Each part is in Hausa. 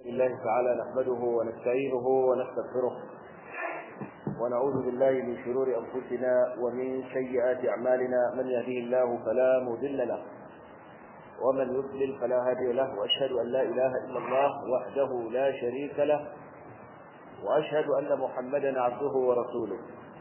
الله تعالى نحمده ونستعينه ونستغفره ونعوذ بالله من شرور أنفسنا ومن سيئات أعمالنا من يهده الله فلا مضل له ومن يضلل فلا هادي له وأشهد أن لا إله إلا الله وحده لا شريك له وأشهد أن محمدا عبده ورسوله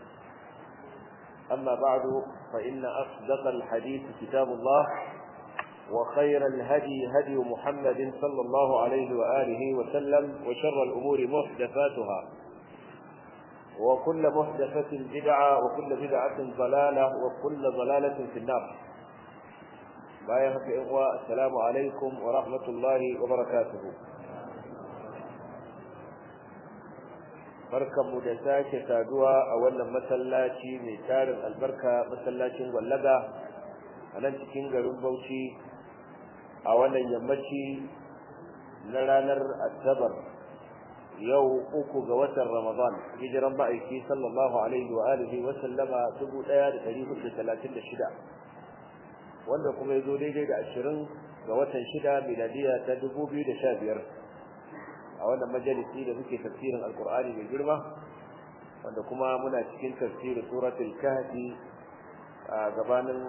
أما بعد فإن أصدق الحديث كتاب الله وخير الهدي هدي محمد صلى الله عليه وآله وسلم وشر الأمور محدثاتها وكل محدثة بدعة وكل بدعة ضلالة وكل ضلالة في النار بايعك إخوة السلام عليكم ورحمة الله وبركاته barkan mu da sake saduwa a wannan masallaci mai tarin albarka masallacin gwallaga a nan cikin garin Bauchi a wannan yammaci na ranar Asabar yau uku ga watan Ramadan hijiran ma'aiki sallallahu alaihi wa alihi wa sallama 1436 wanda kuma yazo daidai da 20 ga watan 6 miladiya ta 2015 a wannan majalisi da muke tafsirin alkur'ani mai girma wanda kuma muna cikin tafsirin suratul kahfi a gabanin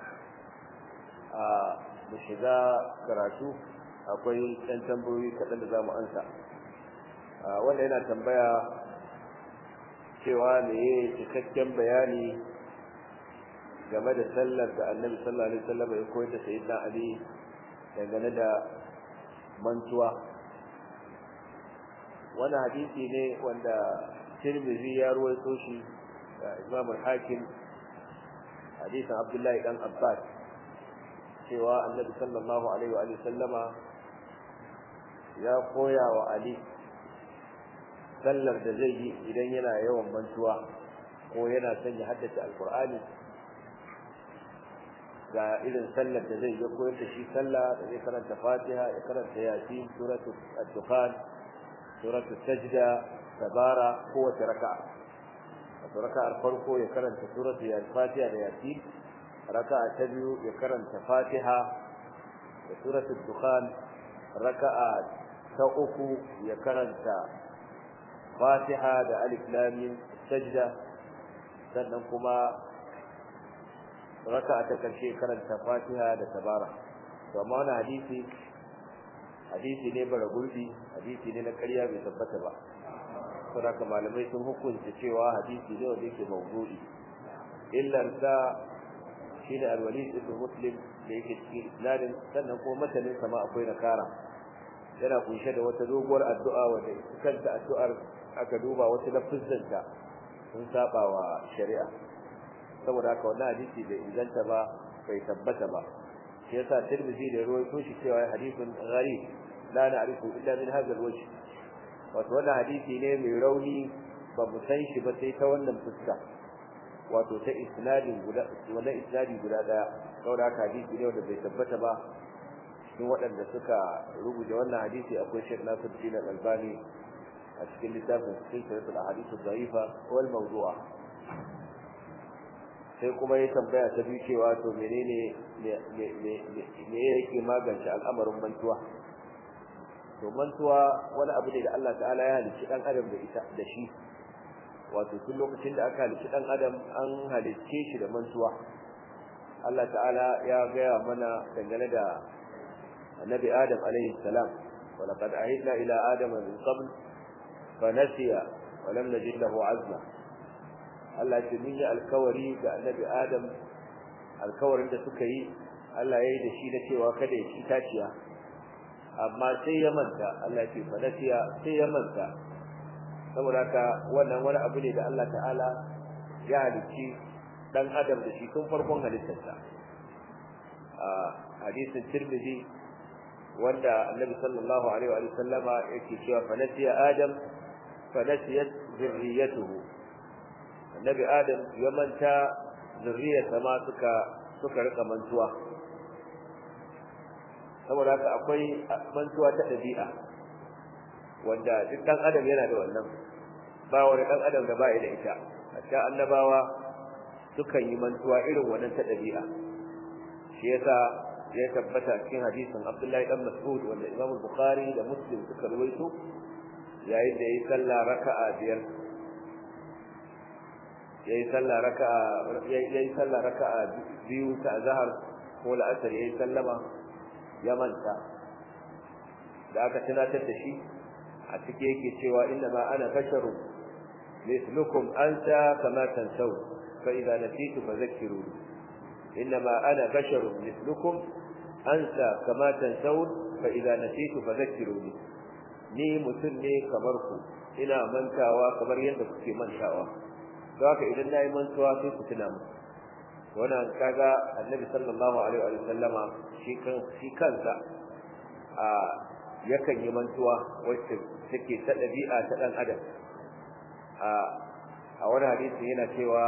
a mu shiga karatu akwai ɗan tambayoyi kaɗan da za mu ansa wanda yana tambaya cewa me ya cikakken bayani game da sallar da annabi sallallahu alaihi wasallam ya koyar da sayyidina ali dangane da mantuwa wani hadisi ne wanda tirmidhi ya ruwaito shi da imam al-hakim hadisin abdullahi dan abbas cewa annabi sallallahu alaihi wa sallama ya koya wa ali sallar da zai yi idan yana yawan mantuwa ko yana son ya haddace alqur'ani ga irin sallar da zai yi koyar da shi sallah da zai karanta fatiha ya karanta yasin suratul ad-dukhan suratul sajda tabara kowace raka'a wato raka'ar farko ya karanta suratul al-fatiha da yasin raka'a ta biyu ya karanta fatiha da suratul dukhan raka'a ta uku ya karanta fatiha da alif lam mim sajda sannan kuma raka'a ta karshe karanta fatiha da tabara to amma wannan hadisi hadisi ne bara gurbi hadisi ne na ƙarya bai tabbata ba saboda malamai sun hukunta cewa hadisi ne wanda yake mawdu'i illa sa shine al-walid ibn muslim da yake cikin isnadin sannan kuma matanin sama akwai nakara yana kunshe da wata doguwar addu'a wanda kanta addu'ar aka duba wasu lafizanta sun saba wa shari'a saboda haka wannan hadisi bai inganta ba bai tabbata ba shi yasa tirmidhi da ruwaito shi cewa hadithun gharib la na'rifu illa min hadha al-wajh wato wannan hadisi ne mai rauni ba mu san shi ba sai ta wannan fuska wato ta isnadin guda wannan isnadi guda daya saboda haka hadisi ne wanda bai tabbata ba cikin waɗanda suka rubuta wannan hadisi akwai Sheikh Nasiruddin Al-Albani a cikin littafin Silsilatul Ahadith Ad-Da'ifa wal Mawdu'a sai kuma ya tambaya ta biyu cewa to menene me yake magance al'amarin mantuwa to mantuwa wani abu ne da Allah ta'ala ya halicci dan adam da ita da shi wato tun lokacin da aka halicci dan adam an halicce shi da mantuwa Allah ta'ala ya gaya mana dangane da annabi adam alaihi salam wa laqad ahidna ila adama min qabl fa nasiya wa lam najid lahu azma Allah ce mun yi alkawari ga annabi adam alkawarin da suka yi Allah ya yi da shi na cewa kada ya ci taciya amma sai ya manta Allah ce fa nasiya sai ya manta saboda haka wannan wani abu ne da Allah ta'ala ya halicci dan adam da shi tun farkon halittarsa a hadisin Tirmidhi wanda Annabi sallallahu alaihi wa sallama yake cewa fa nasiya adam fa nasiyat zurriyatuhu Annabi Adam ya manta zurriyarsa ma suka suka rika mantuwa saboda haka akwai mantuwa ta dabi'a wanda duk dan adam yana da wannan ba wani dan adam da ba da ita hatta annabawa sukan yi mantuwa irin wannan ta dabi'a shi yasa ya tabbata cikin hadisin Abdullahi dan Mas'ud wanda Imam Bukhari da Muslim suka rawaito yayin da yayi sallah raka'a biyar yayi sallah raka'a yayi sallah raka'a biyu ta azhar ko la'asar yayi sallama ya manta da aka tunatar da shi a cike yake cewa inna ma ana basharu mithlukum anta kama tansaw fa idza nasitu fadhakkiruni inna ma ana basharu mithlukum anta kama tansaw fa idza nasitu fadhakkiruni ni mutum ne kamar ku ina mantawa kamar yadda kuke mantawa don haka idan nayi mantuwa sai ku tuna mu wannan kaga annabi sallallahu alaihi wa sallama shi kan shi kansa a yakan yi mantuwa wacce take ta dabi'a ta dan adam a a wani hadisi yana cewa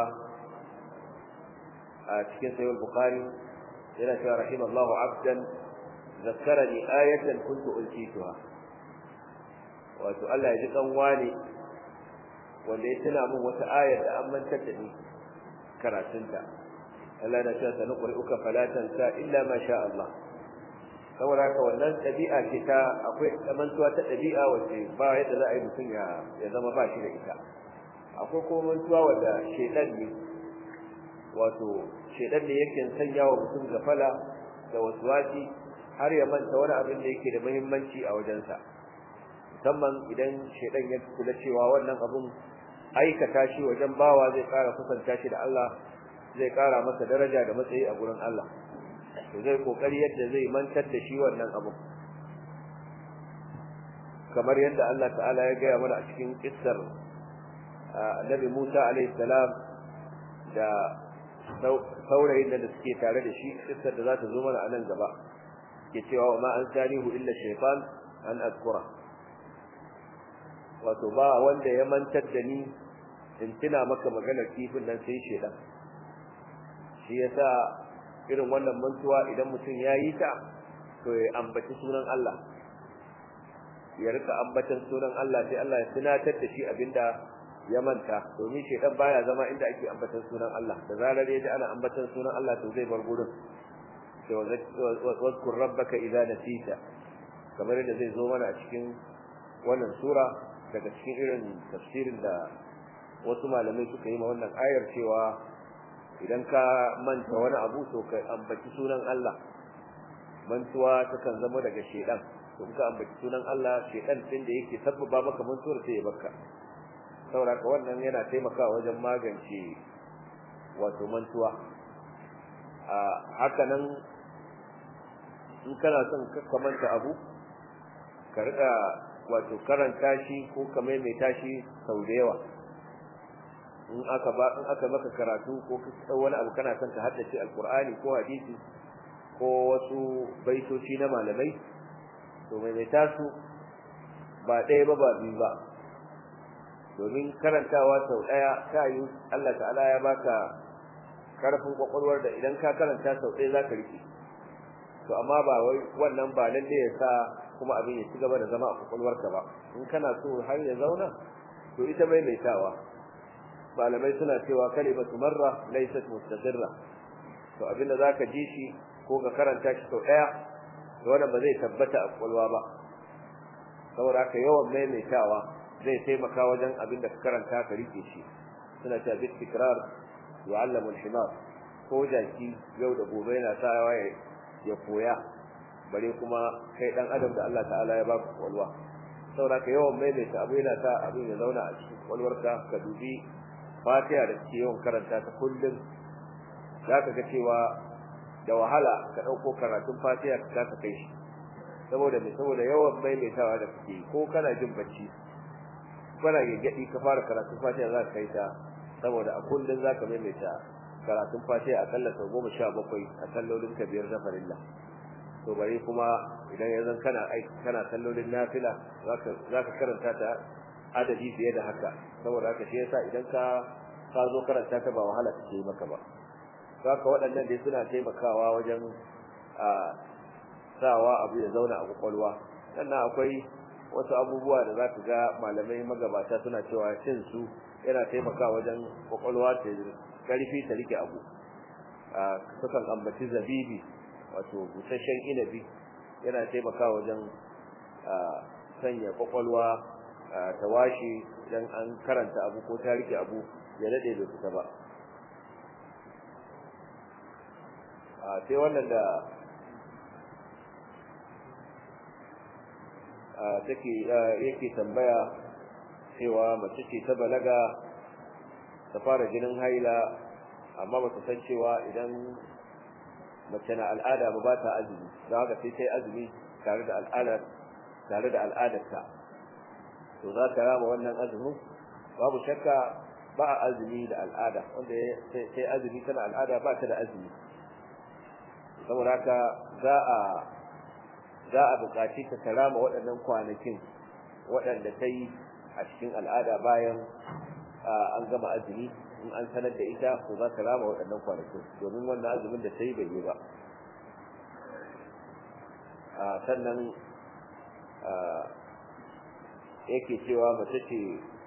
a cikin sahih bukhari yana cewa rahimallahu abdan zakkarani ayatan kuntu ulkituha wato Allah ya ji kan wani wanda ya tuna min wata ayar da an mantar da ni karatunta Allah na cewa sanuqri'uka fala tansa illa ma sha Allah saboda haka wannan dabi'a ce ta akwai mantuwa ta dabi'a wacce ba yadda za a yi mutum ya ya zama ba shi da ita akwai kuma mantuwa wanda shedan ne wato shedan ne yake sanya wa mutum gafala da waswasi har ya manta wani abin da yake da muhimmanci a wajensa musamman idan shedan ya kula cewa wannan abun aikata shi wajen bawa zai kara kusanta shi da Allah zai kara masa daraja da matsayi a gurin Allah to zai kokari yadda zai mantar da shi wannan abu kamar yadda Allah ta'ala ya gaya mana a cikin kissar Annabi Musa alaihi salam da saurayin da suke tare da shi kissar da za ta zo mana a nan gaba ke cewa ma an sanihu illa shaytan an azkura wato ba wanda ya mantar da ni in tuna maka maganar kifin nan sai shedan shi yasa irin wannan mantuwa idan mutum ya yi ta to ya ambaci sunan Allah ya rika ambatan sunan Allah sai Allah ya tunatar da shi abinda ya manta domin shedan baya zama inda ake ambatan sunan Allah da zarar ya ji ana ambatan sunan Allah to zai bar gurin sai wazkur rabbaka idza nasita kamar yadda zai zo mana a cikin wannan sura daga cikin irin tafsirin da wasu malamai suka yi ma wannan ayar cewa idan ka manta wani abu to ka ambaci sunan Allah mantuwa takan zama daga shedan to ka ambaci sunan Allah shedan din da yake sabbaba maka mantuwar sai ya baka saboda ka wannan yana taimakawa wajen magance wato mantuwa a haka nan in kana son ka manta abu ka rika wato karanta shi ko ka maimaita shi sau da yawa in aka ba in aka maka karatu ko ka wani abu kana son ka haddace alqur'ani ko hadisi ko wasu baitoci na malamai to maimaita su ba ɗaya ba ba biyu ba domin karantawa sau ɗaya ta yi Allah ta'ala ya baka karfin kwakwalwar da idan ka karanta sau ɗaya zaka rike to amma ba wai wannan ba lalle ya sa kuma abin ya ci gaba da zama a kwakwalwarka ba in kana so har ya zauna to ita maimaitawa malamai suna cewa kalimatu marra laysat mustaqirra to abinda zaka ji shi ko ka karanta shi sau daya to wannan ba zai tabbata a kwalwa ba saboda haka yawan maimaitawa zai taimaka wajen abinda ka karanta ka rike shi suna cewa bit tikrar yu'allamu al-himar ko jaki yau da gobe yana sawa ya koya bare kuma kai dan adam da Allah ta'ala ya baka kwalwa saboda haka yawan maimaita abu yana sa abin ya zauna a cikin kwalwarka ka dubi fatiha da ke yawan karanta ta kullum za ka ga cewa da wahala ka ɗauko karatun fatiha ka kasa kai shi saboda me saboda yawan maimaitawa da kake ko kana jin bacci kana gaggadi ka fara karatun fatiha za ka kai ta saboda a kullum za ka maimaita karatun fatiha akalla sau goma sha bakwai a sallolin ka biyar na farilla to bare kuma idan ya zan kana aiki kana sallolin nafila za ka karanta ta adadi fiye da haka saboda haka shi yasa idan ka ka zo karanta ta ba wahala take maka ba haka waɗannan dai suna taimakawa wajen a sawa abu ya zauna a kwakwalwa sannan akwai wasu abubuwa da za ka ga malamai magabata suna cewa cin su yana taimakawa wajen kwakwalwa ta karfi ta rike abu a sukan ambaci zabibi wato busasshen inabi yana taimakawa wajen sanya kwakwalwa ta washe idan an karanta abu ko ta rike abu ya daɗe bai fita ba sai wannan da take yake tambaya cewa mace ce ta balaga ta fara jinin haila amma ba ta san cewa idan mace na al'ada ba ba ta azumi don haka sai ta yi azumi tare da al'adar tare da al'adarta to za ta rama wannan azumin babu shakka ba a azumi da al'ada wanda sai azumi tana al'ada ba ta da azumi saboda haka za a za a buƙaci ta karama waɗannan kwanakin waɗanda ta yi a cikin al'ada bayan an gama azumi in an sanar da ita ko za ta rama waɗannan kwanakin domin wannan azumin da ta yi bai yi ba sannan yake cewa mace ce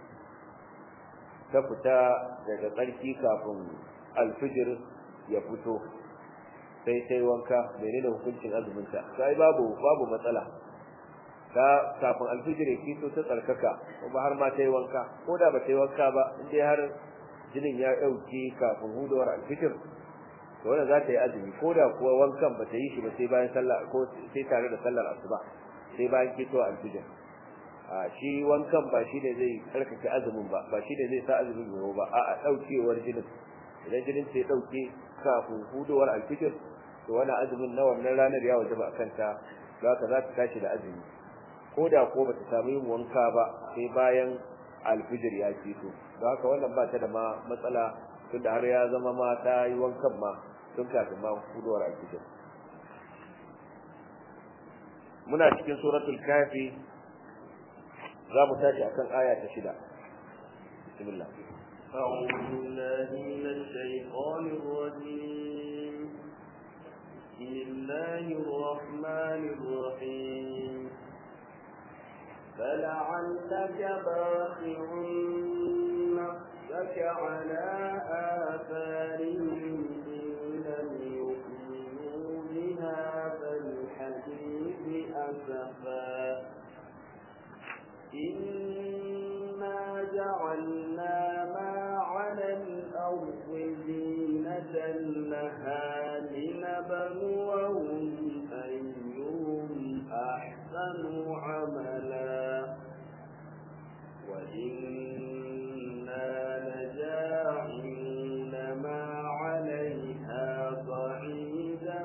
ta fita daga tsarki kafin alfijir ya fito sai ta yi wanka menene hukuncin azuminta sai babu babu matsala ta kafin alfijir ya fito ta tsarkaka kuma har ma ta yi wanka ko da ba ta yi wanka ba in dai har jinin ya ɗauke kafin hudawar alfijir to wannan za ta yi azumi ko da kuwa wankan ba ta yi shi ba sai bayan sallah ko sai tare da sallar asuba sai bayan fito alfijir a shi wankan ba shi ne zai karkake azumin ba ba shi ne zai sa azumin yau ba a daukewar jinin idan jinin sai dauke kafin hudowar alfijir to wannan azumin na wannan ranar ya wajaba akan ta za ka za ta tashi da azumi ko da ko ba ta samu yin wanka ba sai bayan alfijir ya fito don haka wannan ba ta da ma matsala tunda har ya zama ma ta yi wankan ma tun kafin ma hudowar alfijir muna cikin suratul kafi za mu tashi akan aya ta shida bismillah أعوذ بالله من الشيطان الرجيم بسم الله الرحمن الرحيم فلعلك باخع نفسك على آثارهم إن لم يؤمنوا بهذا الحديث أسفا إنا جعلنا ما على الأرض زينة لها لنبلوهم أيهم أحسن عملا وإنا لجاعلون ما عليها صعيدا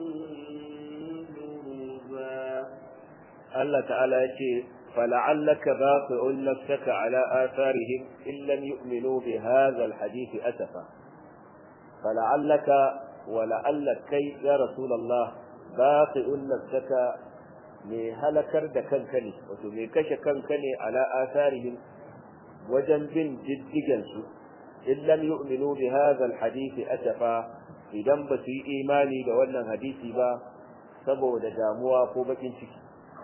جرزا الله تعالى يقول فلعلك باقع نفسك على آثارهم إن لم يؤمنوا بهذا الحديث أسفا فلعلك ولعلك كي يا رسول الله باقع نفسك mai halakar da kanka ne wato mai kashe kanka ne ala asarihim wajen bin diddigansu in lam yu'minu bi hadha alhadith asafa idan ba su yi imani da wannan hadisi ba saboda damuwa ko bakin ciki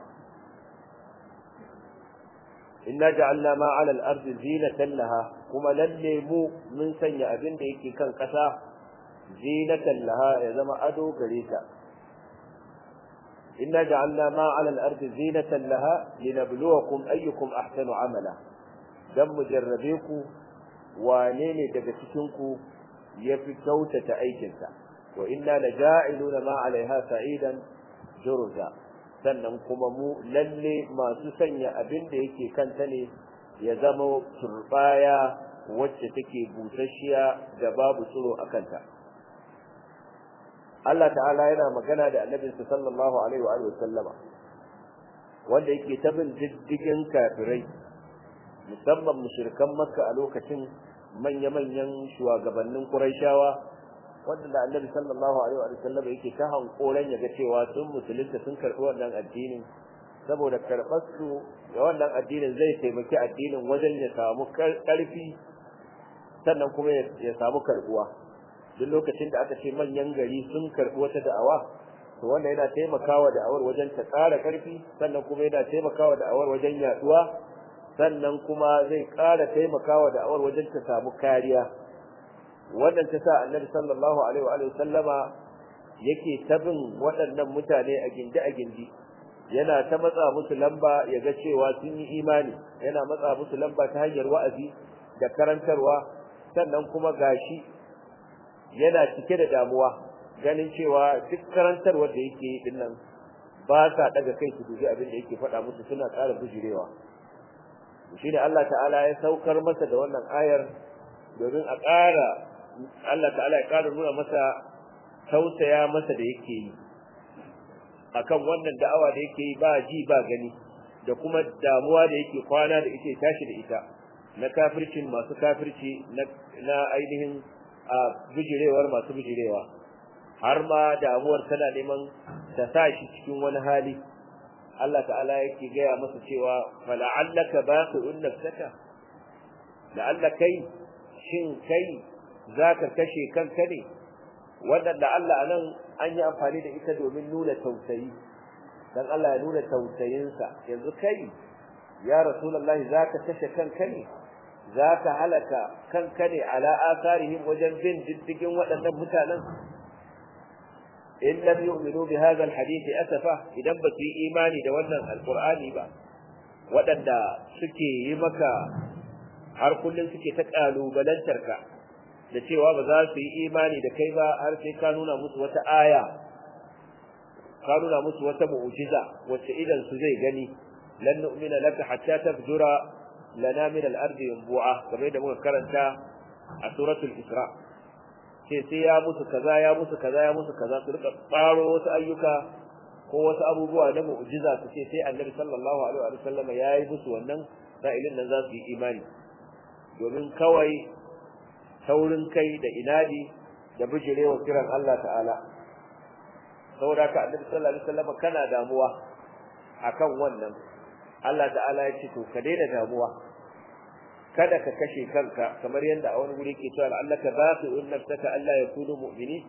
inna ja'alna ma 'ala al-ardi zinatan laha kuma lalle mu mun sanya abin da yake kan kasa zinatan laha ya zama ado gare ta inna ja'alna ma 'ala al-ardi zinatan laha linabluwakum ayyukum ahsanu 'amala dan mujarrabe ku wane ne daga cikin ku yafi kyautata aikinsa wa inna laja'iluna ma 'alayha sa'idan jurza sannan kuma mu lalle masu sanya abin da yake kanta ne ya zama turbaya wacce take busasshiya da babu tsiro a kanta Allah ta'ala yana magana da annabinsa sallallahu alaihi wa sallama wanda yake ta bin diddigin kafirai musamman mushrikan makka a lokacin manya-manyan shugabannin quraishawa wanda annabi sallallahu alaihi wa sallam yake ta hankoran ya ga cewa sun musulunta sun karɓi wannan addinin saboda karɓar su ga wannan addinin zai taimaki addinin wajen ya samu ƙarfi sannan kuma ya samu karɓuwa duk lokacin da aka ce manyan gari sun karɓi wata da'awa to wanda yana taimakawa da'awar wajen ta ƙara ƙarfi sannan kuma yana taimakawa da'awar wajen yaɗuwa sannan kuma zai ƙara taimakawa da'awar wajen ta samu kariya wannan ta sa annabi sallallahu alaihi wa sallama yake tabin waɗannan mutane a gindi a gindi yana ta matsa musu lamba ya ga cewa sun yi imani yana matsa musu lamba ta hanyar wa'azi da karantarwa sannan kuma gashi yana cike da damuwa ganin cewa duk karantarwar da yake yi dinnan ba sa daga kai su dubi abin da yake faɗa musu suna ƙara bujirewa shi ne Allah ta'ala ya saukar masa da wannan ayar domin a ƙara Allah ta'ala ya ƙara nuna masa tausaya masa da yake yi akan wannan da'awa da yake yi ba ji ba gani da kuma damuwa da yake kwana da yake tashi da ita na kafircin masu kafirci na ainihin a bijirewar masu bijirewa har ma damuwar tana neman ta sa shi cikin wani hali Allah ta'ala yake gaya masa cewa fala'allaka baqi'un nafsaka la'alla kai shin kai zaka kashe kanka ne wannan da Allah anan an yi amfani da ita domin nuna tausayi dan Allah ya nuna tausayinsa yanzu kai ya rasulullahi zaka kashe kanka ne zaka halaka kanka ne ala asarihim wajen bin diddigin waɗannan mutanen in lam yu'minu bi hadha alhadith asafa idan ba su yi imani da wannan alqur'ani ba waɗanda suke yi maka har kullun suke ta kalubalantar ka da cewa ba za su yi imani da kai ba har sai ka nuna musu wata aya ka nuna musu wata mu'jiza wacce idan su zai gani lan nu'mina laka hatta tafjura lana min al-ardi yanbu'a kamar da muka karanta a suratul isra ce sai ya musu kaza ya musu kaza ya musu kaza su rika tsaro wasu ayyuka ko wasu abubuwa na mu'jiza su ce sai annabi sallallahu alaihi wa sallam ya yi musu wannan sa'ilin nan za su yi imani domin kawai taurin kai da inadi da bijirewa kiran Allah ta'ala saboda ka annabi sallallahu alaihi wasallam kana damuwa akan wannan Allah ta'ala ya ce to ka daina damuwa kada ka kashe kanka kamar yadda a wani guri ke cewa allaka baqi'un nafsaka alla yakunu mu'mini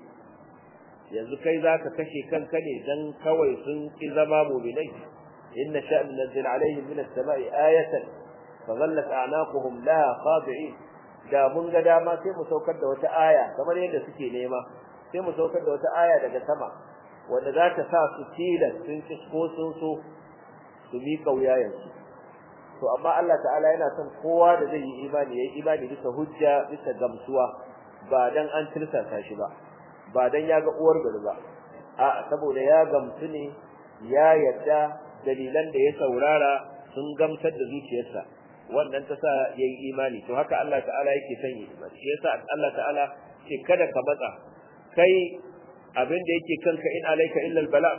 yanzu kai zaka kashe kanka ne dan kawai sun ki zama mu'minai inna sha'n nazzil alaihim min as-sama'i ayatan fadhallat a'naquhum laha khadi'in da mun ga dama sai mu saukar da wata aya kamar yadda suke nema sai mu saukar da wata aya daga sama wanda za ta sa su tilas sun ci ko sun so su mi kauya yanzu to amma Allah ta'ala yana son kowa da zai yi imani yayi imani bisa hujja bisa gamsuwa ba dan an tirsasa shi ba ba dan ya ga uwar gari ba a saboda ya gamsu ne ya yadda dalilan da ya saurara sun gamsar da zuciyarsa wannan ta sa yayi imani to haka Allah ta'ala yake son yi imani shi yasa Allah ta'ala ce kada ka matsa kai abin da yake kanka in alaika illa albala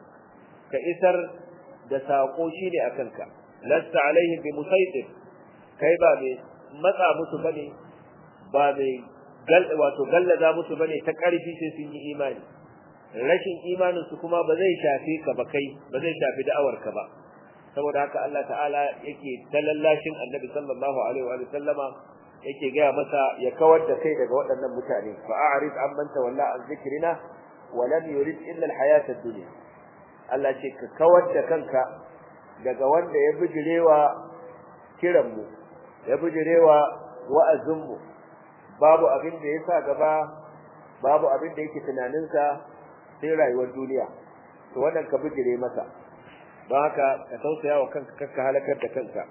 ka isar da sako shine akan ka lasta alaihim bi musaitir kai ba mai matsa musu bane ba mai gal wato gallaza musu bane ta karfi sai sun yi imani rashin imanin su kuma ba zai shafe ka ba kai ba zai shafi da'awar ka ba saboda haka Allah ta'ala yake talallashin Annabi sallallahu alaihi wa sallama yake gaya masa ya kawar da kai daga waɗannan mutane fa a'rid amman tawalla an zikrina wa lam yurid illa al-hayata ad-dunya Allah ce ka kawar da kanka daga wanda ya bijirewa kiran mu ya bijirewa wa'azin mu babu abin da yasa gaba babu abin da yake tunanin sa sai rayuwar duniya to wannan ka bijire masa don haka ka tausaya wa kanka kakka halakar da kanka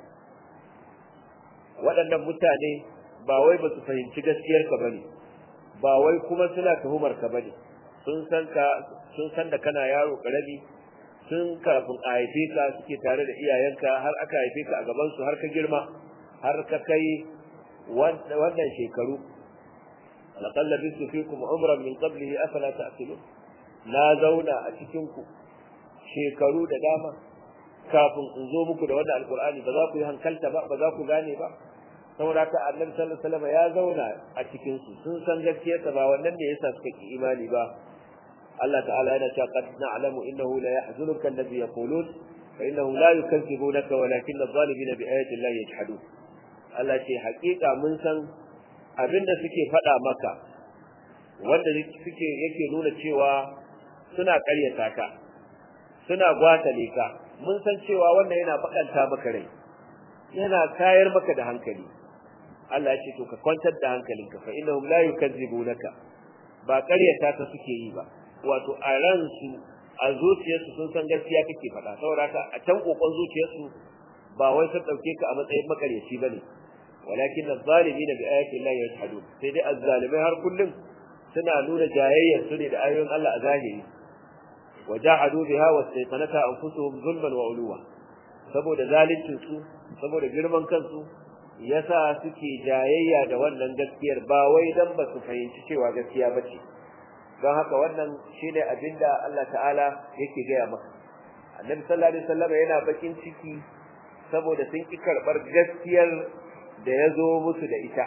waɗannan mutane ba wai ba su fahimci gaskiyar ka bane ba wai kuma suna tuhumar ka bane sun san ka sun san da kana yaro karami sun kafin a haife ka suke tare da iyayenka har aka haife ka a gaban su har ka girma har ka kai wannan shekaru laqad labistu fikum umran min qablihi afala ta'qilun na zauna a cikin ku shekaru da dama kafin in zo muku da wannan alqur'ani ba za ku yi hankalta ba ba za ku gane ba saboda ka annabi sallallahu alaihi wasallam ya zauna a cikin su sun san gaskiyarsa ba wannan ne yasa suka ki imani ba Allah ta'ala yana cewa qad na'lamu innahu la yahzunuka alladhi yaqulun fa innahu la yukazzibunaka walakin adh-dhalimina bi ayati Allah yajhadun Allah ce haƙiƙa mun san abinda suke faɗa maka wanda suke yake nuna cewa suna ƙaryata ka suna gwatale ka mun san cewa wannan yana bakanta maka rai yana kayar maka da hankali Allah ya ce to ka kwantar da hankalinka fa innahum la yukazzibunaka ba ƙaryata ka suke yi ba wato a ransu a zuciyarsu sun san gaskiya kake faɗa saboda haka a can kokon zuciyarsu ba wai sun dauke ka a matsayin makaryaci bane walakin az-zalimin bi ayati Allah yashhadun sai dai az-zalimai har kullum suna nuna jayayyar su ne da ayoyin Allah a zahiri wajahadu biha wastayqanata anfusuhum zulman wa uluwa saboda zalincin su saboda girman kansu yasa suke jayayya da wannan gaskiyar ba wai dan ba su fahimci cewa gaskiya bace don haka wannan shine abinda Allah ta'ala yake gaya maka annabi sallallahu alaihi wasallam yana bakin ciki saboda sun ki karbar gaskiyar da ya zo musu da ita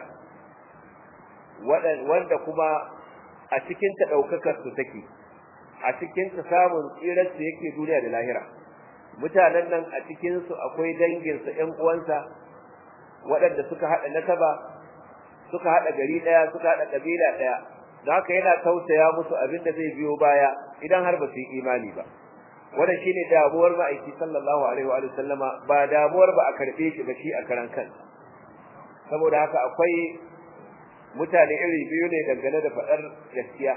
wanda kuma a cikin ta daukakar su take a cikin ta samun tsirar su yake duniya da lahira mutanen nan a cikin su akwai dangin su ƴan uwansa waɗanda suka hada nasaba suka hada gari daya suka hada kabila daya don haka yana tausaya musu abin da zai biyo baya idan har ba su yi imani ba wannan shine damuwar ma'aiki sallallahu alaihi wa sallama ba damuwar ba a karbe shi ba shi a karan kansa saboda haka akwai mutane iri biyu ne dangane da faɗar gaskiya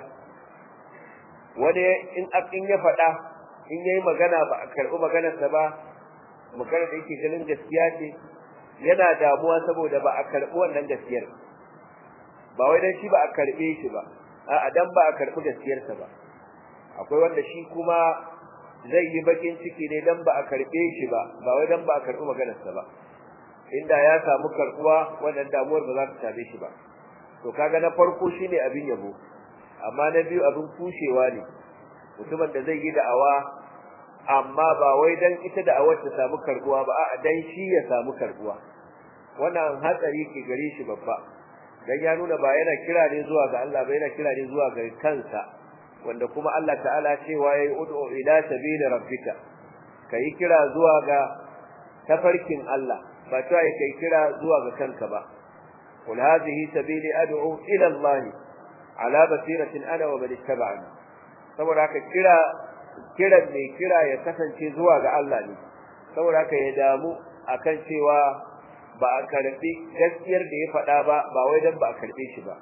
wani in in ya faɗa in yayi magana ba a karɓi maganarsa ba magana da yake ganin gaskiya ce yana damuwa saboda ba a karɓi wannan gaskiyar ba wai dan shi ba a karɓe shi ba a'a dan ba a karɓi gaskiyarsa ba akwai wanda shi kuma zai yi bakin ciki ne dan ba a karɓe shi ba ba wai dan ba a karɓi maganarsa ba inda ya samu karɓuwa wannan damuwar ba za ta same shi ba to kaga na farko shine abin yabo amma na biyu abin kushewa ne mutumin da zai yi da'awa amma ba wai dan ita da'awar ta samu karbuwa ba a'a dan shi ya samu karbuwa wannan hatsari ke gare shi babba dan ya nuna ba yana kira ne zuwa ga Allah ba yana kira ne zuwa ga kansa wanda kuma Allah ta'ala cewa yayi ud'u ila sabili rabbika kai kira zuwa ga tafarkin Allah ba ta kai kira zuwa ga kanka ba qul hadhihi sabili ad'u ila Allah ala basiratin ana wa man ittaba'ani saboda haka kira kiran mai kira ya kasance zuwa ga Allah ne saboda haka ya damu akan cewa ba a karbi gaskiyar da ya faɗa ba ba wai dan ba a karbe shi ba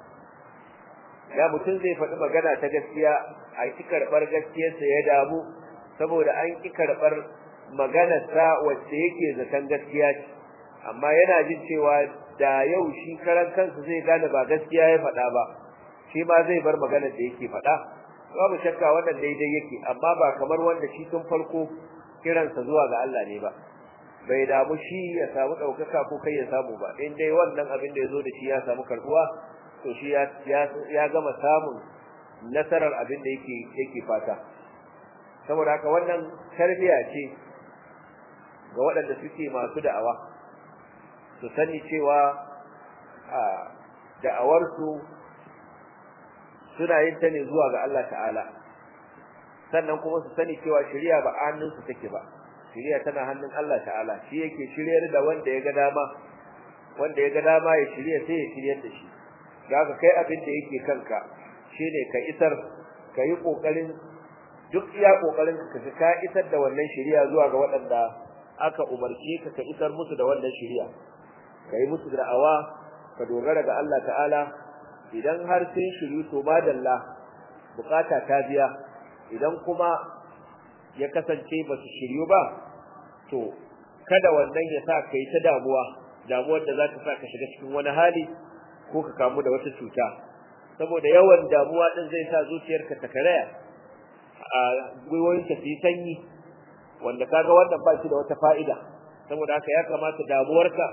ya mutum zai faɗi magana ta gaskiya a ki karɓar gaskiyarsa ya damu saboda an ki karɓar maganarsa wacce yake zaton gaskiya ce amma yana jin cewa da yau shi karan kansa zai gane ba gaskiya ya faɗa ba shi ma zai bar maganar da yake faɗa babu shakka wannan daidai yake amma ba kamar wanda shi tun farko kiransa zuwa ga Allah ne ba bai damu shi ya samu ɗaukaka ko kai ya samu ba in dai wannan abin da ya zo da shi ya samu karɓuwa to shi ya ya gama samun nasarar abin da yake yake fata saboda haka wannan tarbiya ce ga waɗanda suke masu da'awa su sani cewa a da'awarsu suna yin ta ne zuwa ga Allah ta'ala sannan kuma su sani cewa shari'a ba hannunsu take ba shari'a tana hannun Allah ta'ala shi yake shiryar da wanda ya ga dama wanda ya ga dama ya shirya sai ya shiryar da shi ga kai abin da yake kanka shine ka isar ka yi kokarin duk iya kokarin ka ka isar da wannan shari'a zuwa ga waɗanda aka umarci ka ka isar musu da wannan shari'a ka yi musu da'awa ka dogara ga Allah ta'ala idan har sun shiru to madalla bukata ta biya idan kuma ya kasance ba su shiryu ba to kada wannan ya sa kai ta damuwa damuwar da za ta sa ka shiga cikin wani hali ko ka kamu da wata cuta saboda yawan damuwa din zai sa zuciyarka ta karaya a gwiwoyinka su yi sanyi wanda kaga wannan ba shi da wata fa'ida saboda haka ya kamata damuwarka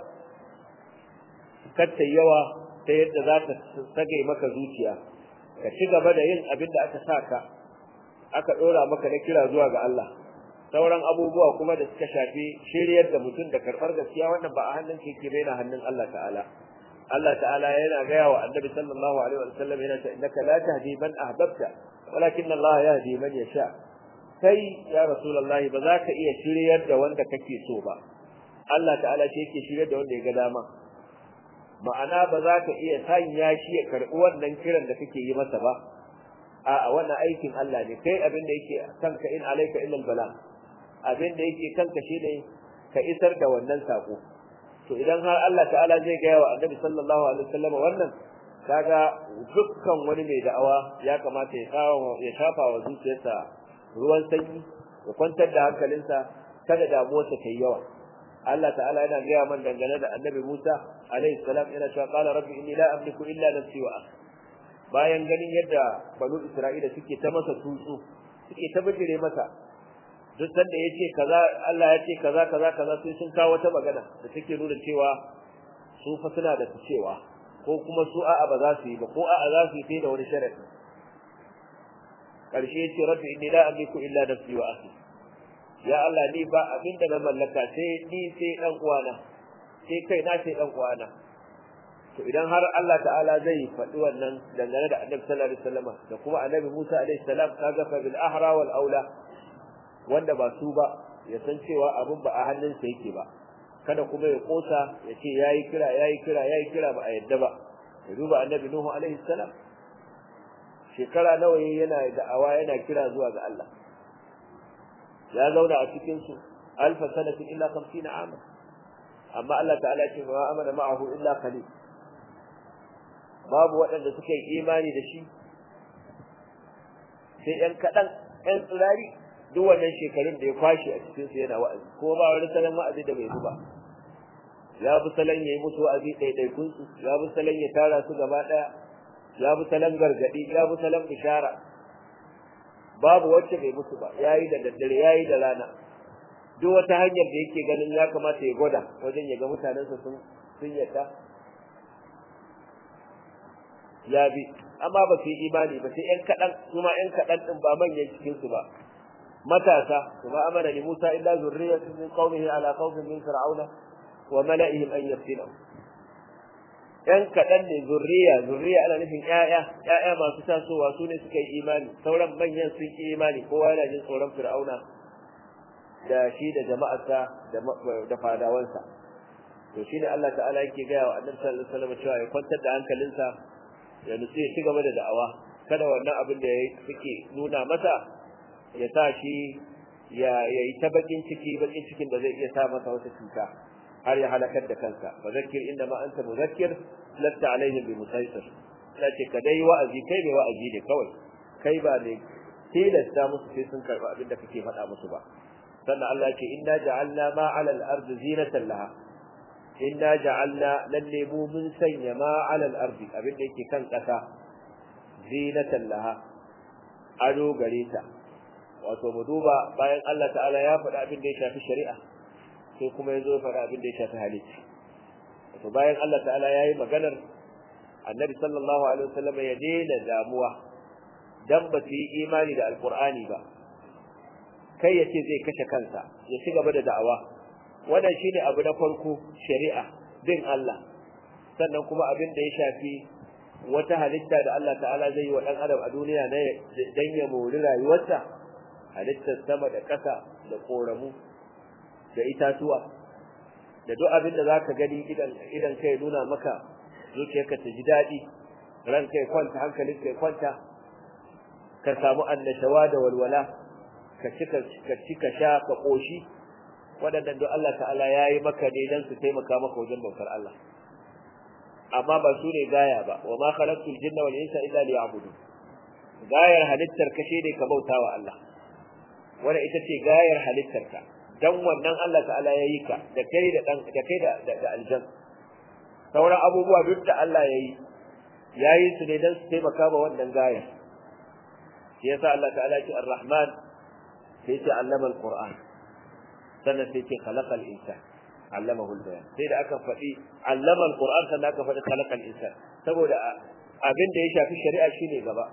katta yawa ta yadda za ta sage maka zuciya ka ci gaba da yin abin da aka saka aka dora maka na kira zuwa ga Allah sauran abubuwa kuma da suka shafi shiryar da mutum da karɓar gaskiya wannan ba a hannun ke ke bai na hannun Allah ta'ala Allah ta'ala yana gaya wa annabi sallallahu alaihi wa sallam yana ta innaka la tahdi man ahbabta walakin Allah yahdi man yasha kai ya rasulullahi ba za ka iya shiryar da wanda kake so ba Allah ta'ala shi yake shiryar da wanda ya ga dama ma'ana ba za ka iya sanya shi ya karɓi wannan kiran da kake yi masa ba a'a wannan aikin Allah ne kai abin da yake kanka in alayka illa bala abin da yake kanka shine ka isar da wannan sako to idan har Allah ta'ala zai gaya wa Annabi sallallahu alaihi wasallam wannan kaga dukkan wani mai da'awa ya kamata ya kawo ya shafa wa zuciyarsa ruwan sanyi ya kwantar da hankalinsa kada damuwarsa ta yi yawa Allah ta'ala yana gaya man dangane da annabi Musa alaihi salam yana cewa qala rabbi inni la amliku illa nafsi wa akhi bayan ganin yadda banu Isra'ila suke ta masa tutsu suke ta bijire masa duk sanda yace kaza Allah ya ce kaza kaza kaza sai sun kawo wata magana da take nuna cewa su fa suna da cewa ko kuma su a'a ba za su yi ba ko a'a za su yi sai da wani sharadi karshe yace rabbi inni la amliku illa nafsi wa akhi ya Allah ni ba abin da na mallaka sai ni sai dan uwana sai kai na sai dan uwana to idan har Allah ta'ala zai faɗi wannan dangane da Annabi sallallahu alaihi wasallam da kuma Annabi Musa alaihi salam kaga fa bil ahra wal aula wanda ba su ba ya san cewa abin ba a hannunsa yake ba kada kuma ya kosa ya ce yayi kira yayi kira yayi kira ba a yadda ba ya duba Annabi Nuhu alaihi salam shekara nawa yana da'awa yana kira zuwa ga Allah ya zauna a cikin su alfa sanatin illa 50 ama amma Allah ta'ala ce ma amana ma'ahu illa qalil babu waɗanda suka yi imani da shi sai ɗan kaɗan ɗan tsirari duk wannan shekarun da ya kwashe a cikin su yana wa'azi ko ba wani salon wa'azi da bai ba ya bi salon ya yi musu wa'azi ɗaiɗaikun su ya bi salon ya tara su gaba ɗaya ya bi salon gargaɗi ya bi salon bishara babu wacce bai musu ba yayi da daddare yayi da rana duk wata hanyar da yake ganin ya kamata ya gwada wajen ya ga mutanensa sun sun yadda ya bi amma ba su yi imani ba sai ƴan kaɗan kuma ƴan kaɗan ɗin ba manyan cikin su ba matasa kuma amana li Musa illa zurriyatun min qaumihi ala qaumin min fir'auna wa mala'ihim an yaftinu ƴan kaɗan ne zurriya zurriya ana nufin ƴaƴa ƴaƴa masu tasowa su ne suka yi imani sauran manyan sun yi imani kowa yana jin tsoron fir'auna da shi da jama'arsa da fadawansa to shine Allah ta'ala yake gaya wa annabi sallallahu alaihi wasallam cewa ya kwantar da hankalinsa ya nutsu ya ci gaba da da'awa kada wannan abin da suke nuna masa ya sa shi ya yi ta bakin ciki bakin cikin da zai iya sa masa wata cuta har ya halakar da kansa fa zakkir inda ma anta muzakkir lasta alaihim bi musaitir sace ka dai wa'azi kai bai wa'azi ne kawai kai ba ne tilasta musu sai sun karba abin da kake faɗa musu ba sannan Allah ya ce inna ja'alna ma 'ala al-ardi zinatan laha inna ja'alna lalle mu mun sanya ma 'ala al-ardi abin da yake kan kasa zinatan laha ado gare ta wato mu duba bayan Allah ta'ala ya faɗa abin da ya shafi shari'a sai kuma ya zo faɗa abin da ya shafi halitta wato bayan Allah ta'ala ya yi maganar annabi sallallahu alaihi wasallam ya daina damuwa dan ba su yi imani da alqur'ani ba kai ya ce zai kashe kansa ya ci gaba da da'awa wannan shine abu na farko shari'a bin Allah sannan kuma abin da ya shafi wata halitta da Allah ta'ala zai yi wa dan adam a duniya na dan ya mori rayuwarsa halittar sama da ƙasa da koramu da itatuwa da duk abin da zaka gani idan idan kai nuna maka zuciyarka ta ji daɗi ran kai kwanta hankalin kai kwanta ka samu annashawa da walwala ka cika ka cika sha ka koshi waɗannan don Allah ta'ala yayi maka ne dan su taimaka maka wajen bautar Allah amma ba su ne gaya ba wa ma khalaqtul jinna wal insa illa liya'budun gayar halittar ka ne ka bautawa Allah wanda ita ce gayar halittar ka dan wannan Allah ta'ala yayi ka da kai da dan da kai da da aljan sauran abubuwa duk da Allah yayi yayi su ne dan su taimaka ma wannan gayar shi yasa Allah ta'ala ce ar-rahman sai ce allama al-qur'an sannan sai ce khalaqa al-insan allamahu al-bayan sai da aka faɗi allama al-qur'an sannan aka faɗi khalaqa al-insan saboda abin da ya shafi shari'a shine gaba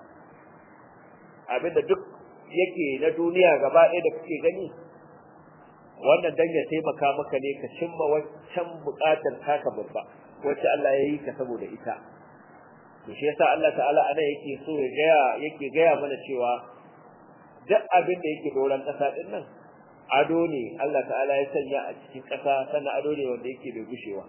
abin da duk yake na duniya gaba ɗaya da kuke gani wannan dan ya taimaka maka ne ka cimma wancan buƙatar taka babba wacce Allah ya yi ka saboda ita to shi yasa Allah ta'ala ana yake so ya gaya yake gaya mana cewa duk abin da yake doran ƙasa din nan ado ne Allah ta'ala ya sanya a cikin ƙasa sannan ado ne wanda yake bai gushewa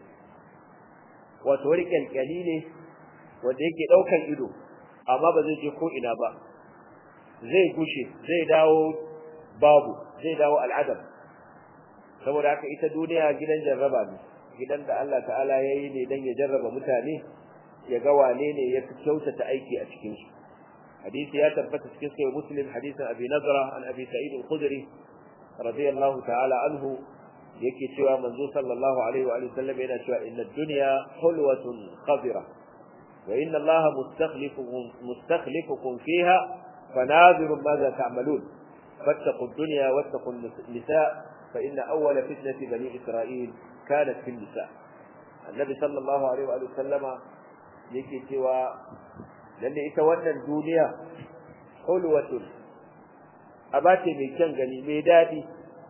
wato wani kyalkyali ne wanda yake ɗaukan ido amma ba zai je ko ina ba zai gushe zai dawo babu zai dawo al'adam saboda haka ita duniya gidan jarraba ne gidan da Allah ta'ala ya yi ne don ya jarraba mutane ya ga wane ne ya fi kyautata aiki a cikin su hadisi ya tabbata cikin sahih muslim hadisin abi nazara an abi sa'id al-khudri radiyallahu ta'ala anhu yake cewa manzo sallallahu alaihi wa sallam yana cewa inna ad-dunya hulwatun khadira wa inna allaha mustakhlifukum mustakhlifukum fiha fanadhiru madha ta'malun fattaqu ad-dunya wattaqu an-nisa fa inna awwala fitnati bani isra'il kanat fi an-nisa annabi sallallahu alaihi wa sallama yake cewa lalle ita wannan duniya hulwatun abace mai kyan gani mai dadi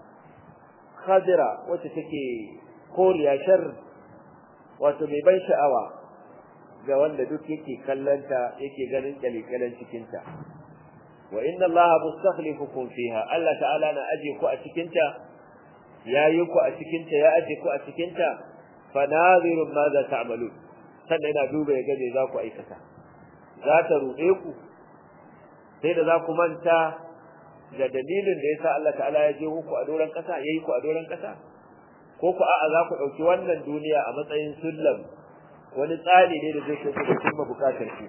khadira wacce take koriya shar wato mai ban sha'awa ga wanda duk yake kallanta yake ganin kalikalan cikin ta wa inna allaha mustakhlifukum fiha Allah ta'ala na aje ku a cikin ta yayi ku a cikin ta ya aje ku a cikin ta fanazirun ma za ta'malun sannan yana duba ya gaje za ku aikata za ta ruɗe ku sai da za ku manta da dalilin da yasa Allah ta'ala ya je ku a doran kasa yayi ku a doran kasa ko ku a'a za ku dauki wannan duniya a matsayin sullam wani tsari ne da zai kai ku da cimma bukatar ku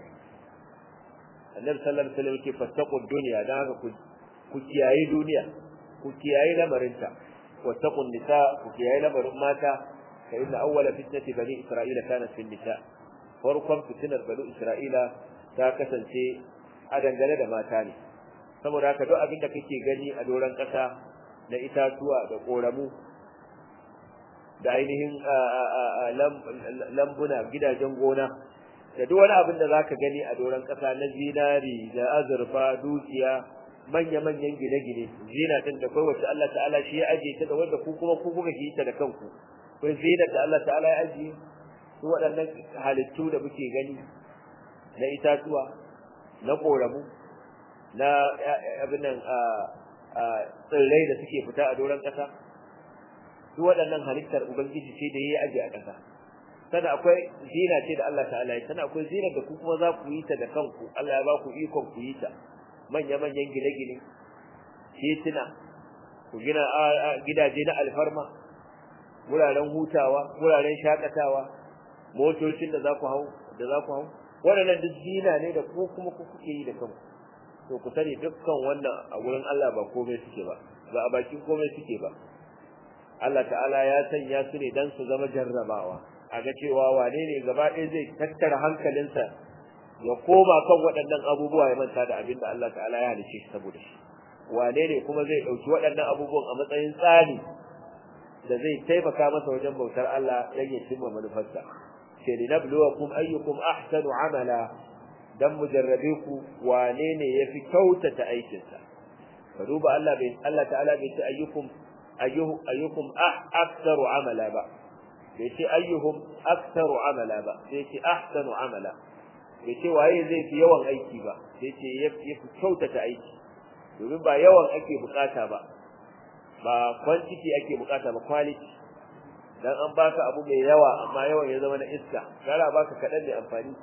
Annabi sallallahu alaihi wasallam yake fattaqu dunya dan haka ku ku kiyaye duniya ku kiyaye lamarinta wattaqun nisa ku kiyaye lamarin mata fa inna awwala fitnati bani isra'ila kanat fil nisa farkon fitinar bani isra'ila ta kasance a dangane da mata ne saboda haka duk abin da kake gani a doron ƙasa na itatuwa da ƙoramu da ainihin lambuna gidajen gona da duk wani abin da zaka gani a doron ƙasa na zinari da azurfa dukiya manya-manyan gine-gine zina din da kai wacce Allah ta'ala shi ya aje ta da wanda ku kuma ku kuka yi ta da kanku kun zina da Allah ta'ala ya aje su waɗannan halittu da muke gani na itatuwa na ƙoramu na abinan tsirrai da suke fita a doron ƙasa duk waɗannan halittar ubangiji ce da ya aje a ƙasa sana akwai zina ce da Allah ta'ala ya sana akwai zina da ku kuma za ku yi ta da kanku Allah ya ba ku ikon ku yi ta manya-manyan gine-gine tituna ku gina gidaje na alfarma wuraren hutawa wuraren shakatawa motocin da za ku hau da za ku hau waɗannan duk zina ne da ku kuma ku kuke yi da kanku to ku sani dukkan wannan a gurin Allah ba komai suke ba ba a bakin komai suke ba Allah ta'ala ya sanya su ne dan su zama jarrabawa a ga cewa wane ne gaba ɗaya zai tattara hankalinsa ya koma kan waɗannan abubuwa ya manta da abin da Allah ta'ala ya halice shi saboda shi wane ne kuma zai ɗauki waɗannan abubuwan a matsayin tsari da zai taimaka masa wajen bautar Allah dan ya cimma manufarsa ce linabluwakum ayyukum ahsanu amala dan mujarrabe ku wane ne yafi kyautata aikinsa ka duba Allah bai Allah ta'ala bai ce ayyukum ayyuhum ayyukum ah aktsaru amala ba bai ce ayyuhum aktsaru amala ba sai ce ahsanu amala bai ce waye zai fi yawan aiki ba sai ce yafi kyautata aiki domin ba yawan ake bukata ba ba quantity ake bukata ba quality dan an baka abu mai yawa amma yawan ya zama na iska gara baka kadan da amfani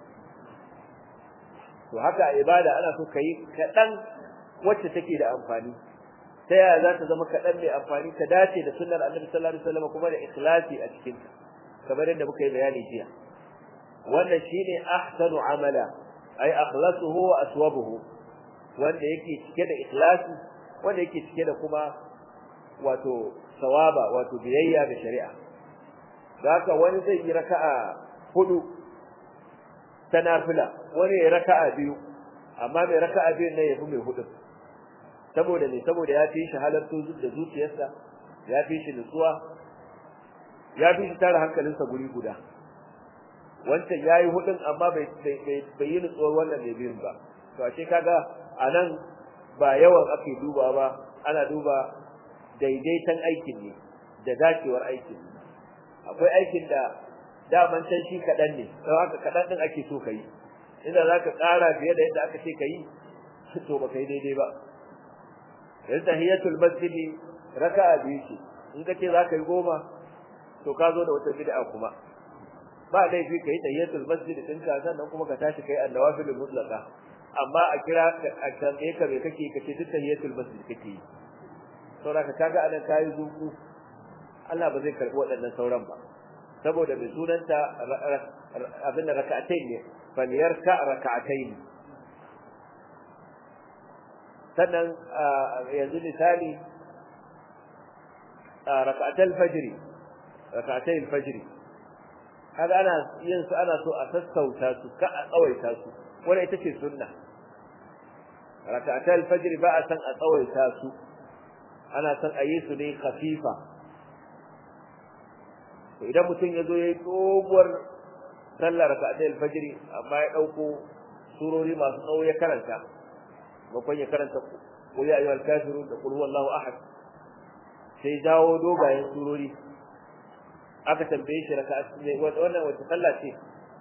to haka a ibada ana so kai kadan wacce take da amfani ta yaya za ta zama kadan mai amfani ta dace da sunnar annabi sallallahu alaihi wasallam kuma da ikhlasi a cikin ta kamar yadda muka yi bayani jiya wannan shine ahsanu amala ay akhlasuhu wa aswabuhu wanda yake cike da ikhlasi wanda yake cike da kuma wato sawaba wato biyayya ga shari'a haka wani zai yi raka'a hudu ta nafila wani ya raka'a biyu amma mai raka'a biyu ne yafi mai hudu saboda ne saboda ya fi shi halartu da zuciyarsa ya fi shi nutsuwa ya fi shi tara hankalinsa guri guda wancan yayi hudun amma bai bai yi nutsuwar wannan mai biyun ba to ashe kaga anan ba yawan ake duba ba ana duba daidaitan aikin ne da dacewar aikin ne akwai aikin da daman can shi kaɗan ne don haka kaɗan ɗin ake so ka yi inda za ka ƙara fiye da yadda aka ce ka yi to ba ka yi daidai ba yanzu tahiyatul masjidi raka'a biyu ce in ka ce za ka yi goma to ka zo da wata bid'a kuma ba laifi ka yi tahiyatul masjidi ɗin ka sannan kuma ka tashi ka yi annawafilul mutlaqa amma a kira a tambaye ka me kake ka ce duk tahiyatul masjid kake yi saboda ka kaga anan kayi zuku Allah ba zai karbi waɗannan sauran ba saboda mai sunanta abin da raka'atai ne falyarka raka'atai ne sannan yanzu misali raka'atai fajri raka'atai fajri kaga ana yin su ana so a sassauta su ka a tsawaita su wannan ita ce sunna raka'atai fajri ba a san a tsawaita su ana san a yi su ne khafifa to idan mutum ya zo ya yi doguwar sallar raka'atai alfajiri amma ya dauko surori masu tsawo ya karanta bakon ya karanta qul ya ayyuhal kafirun da qul huwallahu ahad sai dawo dogayen surori aka tambaye shi raka'a ne wannan wata sallah ce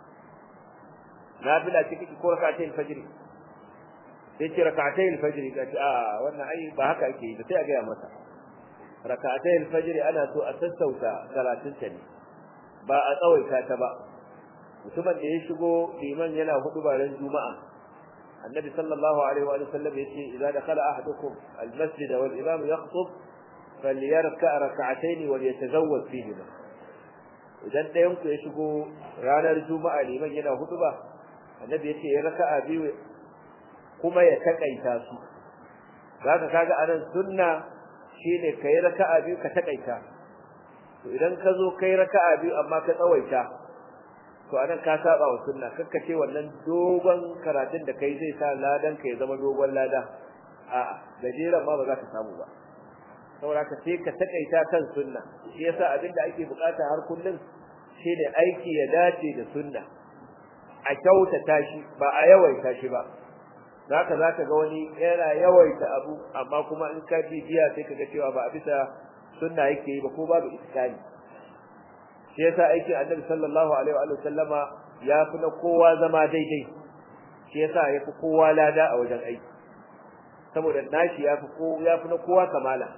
nafila ce kike ko raka'atai alfajiri sai ce raka'atai alfajiri kace a wannan ai ba haka ake yi sai a ga masa raka'atai alfajiri ana so a sassauta karatun ta ne ba a tsawaita ta ba mutumin da ya shigo liman yana hudu baran juma'a annabi sallallahu alaihi wa sallam yace idza dakhala ahadukum almasjid wal imam yakhutub falyarka rak'atayn wal yatazawwaj fihi idan dayan ku ya shigo ranar juma'a liman yana hudu ba annabi yace ya raka'a biyu kuma ya takaita su zaka kaga anan sunna shine kai raka'a biyu ka takaita to idan ka zo kai raka'a biyu amma ka tsawaita to anan ka saba wa sunna kakka ce wannan dogon karatun da kai zai sa ladan ka ya zama dogon lada a'a gajeren ma ba za ka samu ba saboda ka sai ka takaita kan sunna shi yasa abin da ake bukata har kullum shine aiki ya dace da sunna a kyautata shi ba a yawaita shi ba zaka zaka ga wani yana yawaita abu amma kuma in ka bibiya sai ka ga cewa ba a bisa sunna yake yi ba ko babu iskani shi yasa aikin annabi sallallahu alaihi wa sallama ya fi na kowa zama daidai shi yasa ya fi kowa lada a wajen aiki saboda nashi ya fi ko ya fi na kowa kamala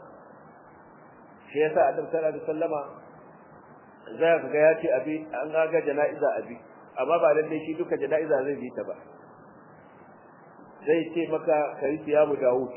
shi yasa annabi sallallahu alaihi wa sallama za ka ga ya ce abi an ga jana'iza abi amma ba lalle shi duka jana'iza zai bi ta ba zai ce maka kai siyamu Dawud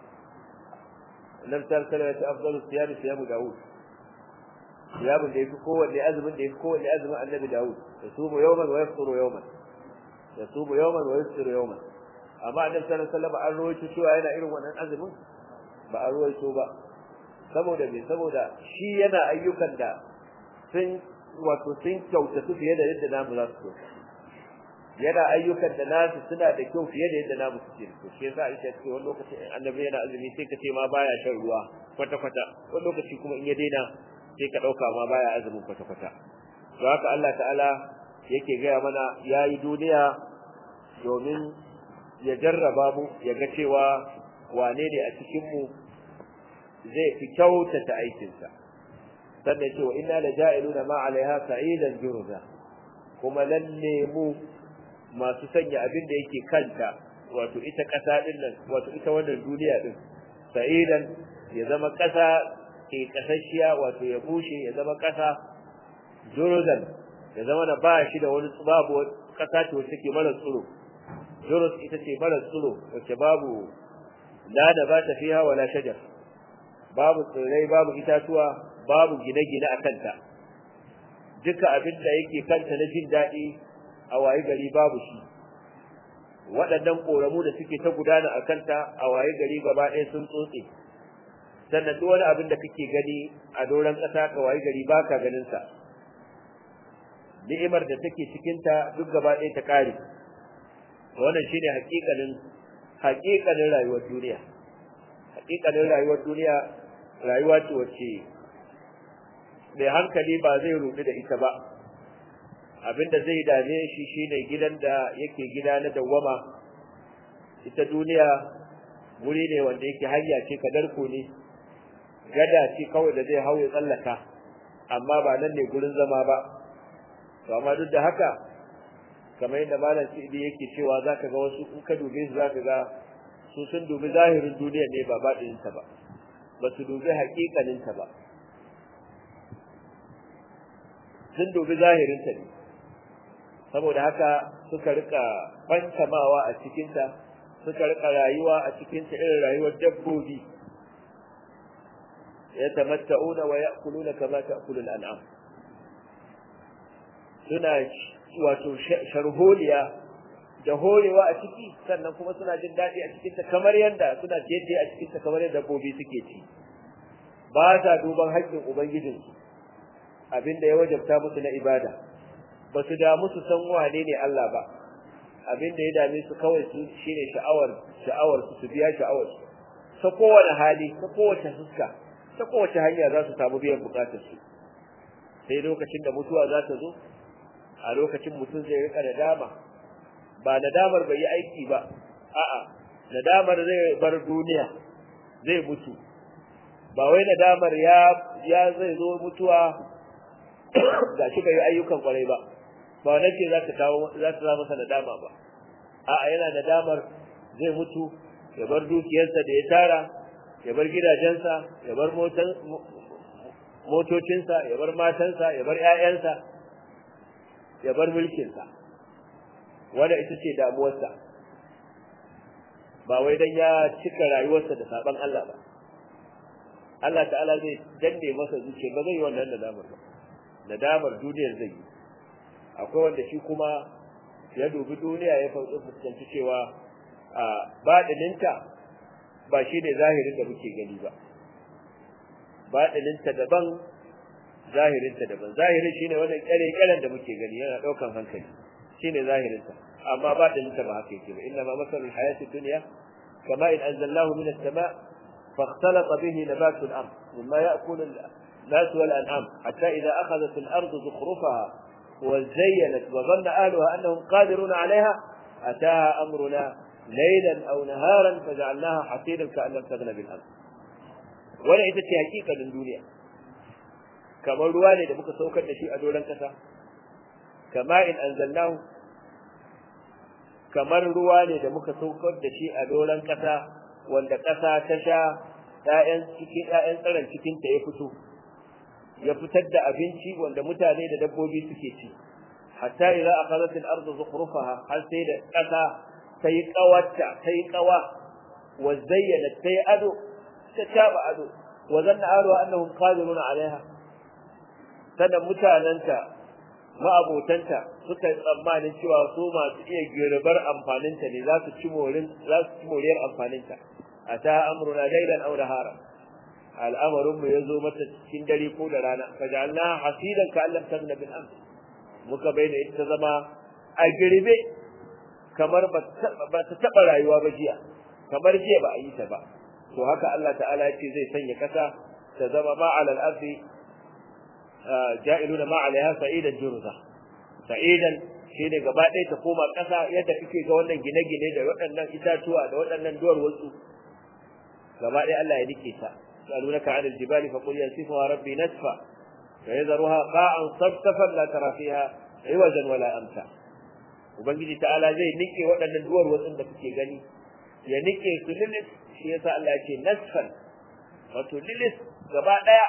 annabi sallallahu alaihi wasallam ya ce afdalu siyami siyamu Dawud siyamun da yafi kowanne azumin da yafi kowanne azumin annabi Dawud yasumu yawman wa yafturu yawman yasumu yawman wa yafturu yawman amma annabi sallallahu alaihi wasallam an rawaito cewa yana irin wannan azumin ba an rawaito ba saboda me saboda shi yana ayyukan da sun wato sun kyautatu fiye da yadda namu za su yana ayyukan da nasu suna da kyau fiye da yadda namu suke to shi yasa Aisha ce wani lokaci annabi yana azumi sai ka ce ma baya shan ruwa kwata kwata wani lokaci kuma in ya daina sai ka dauka ma baya azumin kwata kwata to haka Allah ta'ala yake gaya mana yayi duniya domin ya jarraba mu ya ga cewa wane ne a cikin mu zai fi kyautata aikinsa sannan ya ce wa inna la ja'iluna ma 'alaiha sa'idan jurza kuma lalle mu masu sanya abin da yake kanta wato ita ƙasa din nan wato ita wannan duniya din sa'idan ya zama ƙasa ke kasashiya wato ya bushe ya zama ƙasa juruzan ya zama na ba shi da wani babu ƙasa ce wacce ke mara tsiro juruz ita ce mara tsiro wacce babu la da ba ta fiha wala shajar babu tsirrai babu itatuwa babu gine-gine a kanta duka abin da yake kanta na jin daɗi a waye gari babu shi waɗannan ƙoramu da suke ta gudana a kanta a waye gari gaba ɗaya sun tsotse sannan duk wani abin da kake gani a doron ƙasa ka waye gari baka ganin sa ni'imar da take cikin ta duk gaba ɗaya ta ƙare wannan shine haƙiƙanin haƙiƙanin rayuwar duniya haƙiƙanin rayuwar duniya rayuwa ce wacce mai hankali ba zai rudu da ita ba abinda zai dame shi shine gidan da yake gida na dawwama ita duniya wuri ne wanda yake hanya ce kadarko ne gada ce kawai da zai hauye tsallaka amma ba nan ne gurin zama ba to amma duk da haka kamar yadda malam Sidi yake cewa zaka ga wasu in ka dube su zaka ga su sun dubi zahirin duniya ne ba baɗin ta ba ba su dubi haƙiƙanin ta ba sun dubi zahirin ta ne saboda haka suka rika fantamawa a cikin ta suka rika rayuwa a cikin ta irin rayuwar dabbobi yatamatta'una wa ya'kuluna kama ta'kulul an'am suna wato sharholiya da horewa a ciki sannan kuma suna jin daɗi a cikin ta kamar yadda suna ciye a cikin ta kamar yadda dabbobi suke ci ba sa duban haƙƙin ubangijinsu abinda ya wajabta musu na ibada ba su damu su san wane ne Allah ba abinda ya dame su kawai su shine sha'awar sha'awar su biya sha'awar su ta kowane hali ta kowace fuska ta kowace hanya za su samu biyan bukatar su sai lokacin da mutuwa za ta zo a lokacin mutum zai rika nadama ba nadamar bai yi aiki ba a'a nadamar zai bar duniya zai mutu ba wai nadamar ya ya zai zo mutuwa gashi bai yi ayyukan kwarai ba ba wannan ce za ta kawo za ta zama masa nadama ba a'a yana nadamar zai mutu ya bar dukiyarsa da ya tara ya bar gidajensa ya bar motocinsa ya bar matansa ya bar ƴaƴansa ya bar mulkinsa wanda ita ce damuwarsa ba wai dan ya cika rayuwarsa da saban Allah ba Allah ta'ala zai danne masa zuciya ba zai yi wannan nadamar ba nadamar duniyar zai yi akwai wanda shi kuma ya dubi duniya ya fuskanci cewa a baɗininta ba shi ne zahirin da muke gani ba baɗininta daban zahirinta daban zahirin shine wannan kyale-kyalen da muke gani yana ɗaukan hankali shine zahirinta amma baɗininta ba haka yake ba inna ma masalul hayati dunya kama in anzalnahu min as-sama' فاختلط به نبات الأرض مما يأكل الناس والأنعام حتى إذا أخذت الأرض زخرفها وزينت وظن أهلها أنهم قادرون عليها أتاها أمرنا ليلا أو نهارا فجعلناها حصيدا كأن لم تغن بالأرض ولا إذا حقيقة من دنيا كما رواني da muka saukar da shi a doron kasa kama in anzalnahu kamar ruwa ne da muka saukar da shi a doron kasa wanda kasa ta sha ƴaƴan cikin ƴaƴan tsaron cikin ta ya fito ya fitar da abinci wanda mutane da dabbobi suke ci hatta idza akhadhat al-ardu zukhrufaha har sai da kasa sai kawarta sai kawa wa zayyana sai ado ta taba ado wa zanna ahlu annahum qadirun alaiha sannan mutananta ma'abotanta suka yi tsammanin cewa su masu iya girbar amfaninta ne za su ci morin za su ci moriyar amfaninta ata amruna laylan aw nahara al'amarin mu yazo mata cikin dare ko da rana faj'alna hasidan ka allam tagna bil amr muka bayyana ita zama a girbe kamar ba ta taba rayuwa ba jiya kamar jiya ba a yi ta ba to haka Allah ta'ala ya ce zai sanya kasa ta zama ma ala al-ardi ja'iluna ma alaiha sa'idan jurza sa'idan shine gaba ɗaya ta koma ƙasa yadda kake ga wannan gine-gine da waɗannan itatuwa da waɗannan duwar wasu gaba ɗaya Allah ya nike ta يسألونك عن الجبال فقل ينسفها ربي نسفا فيذرها قاعا صفصفا لا ترى فيها عوجا ولا أمتا ubangiji ta'ala zai nike waɗannan duwar watsin da kuke gani ya nike su lilis shi yasa Allah ya ce nasfan wato lilis gaba ɗaya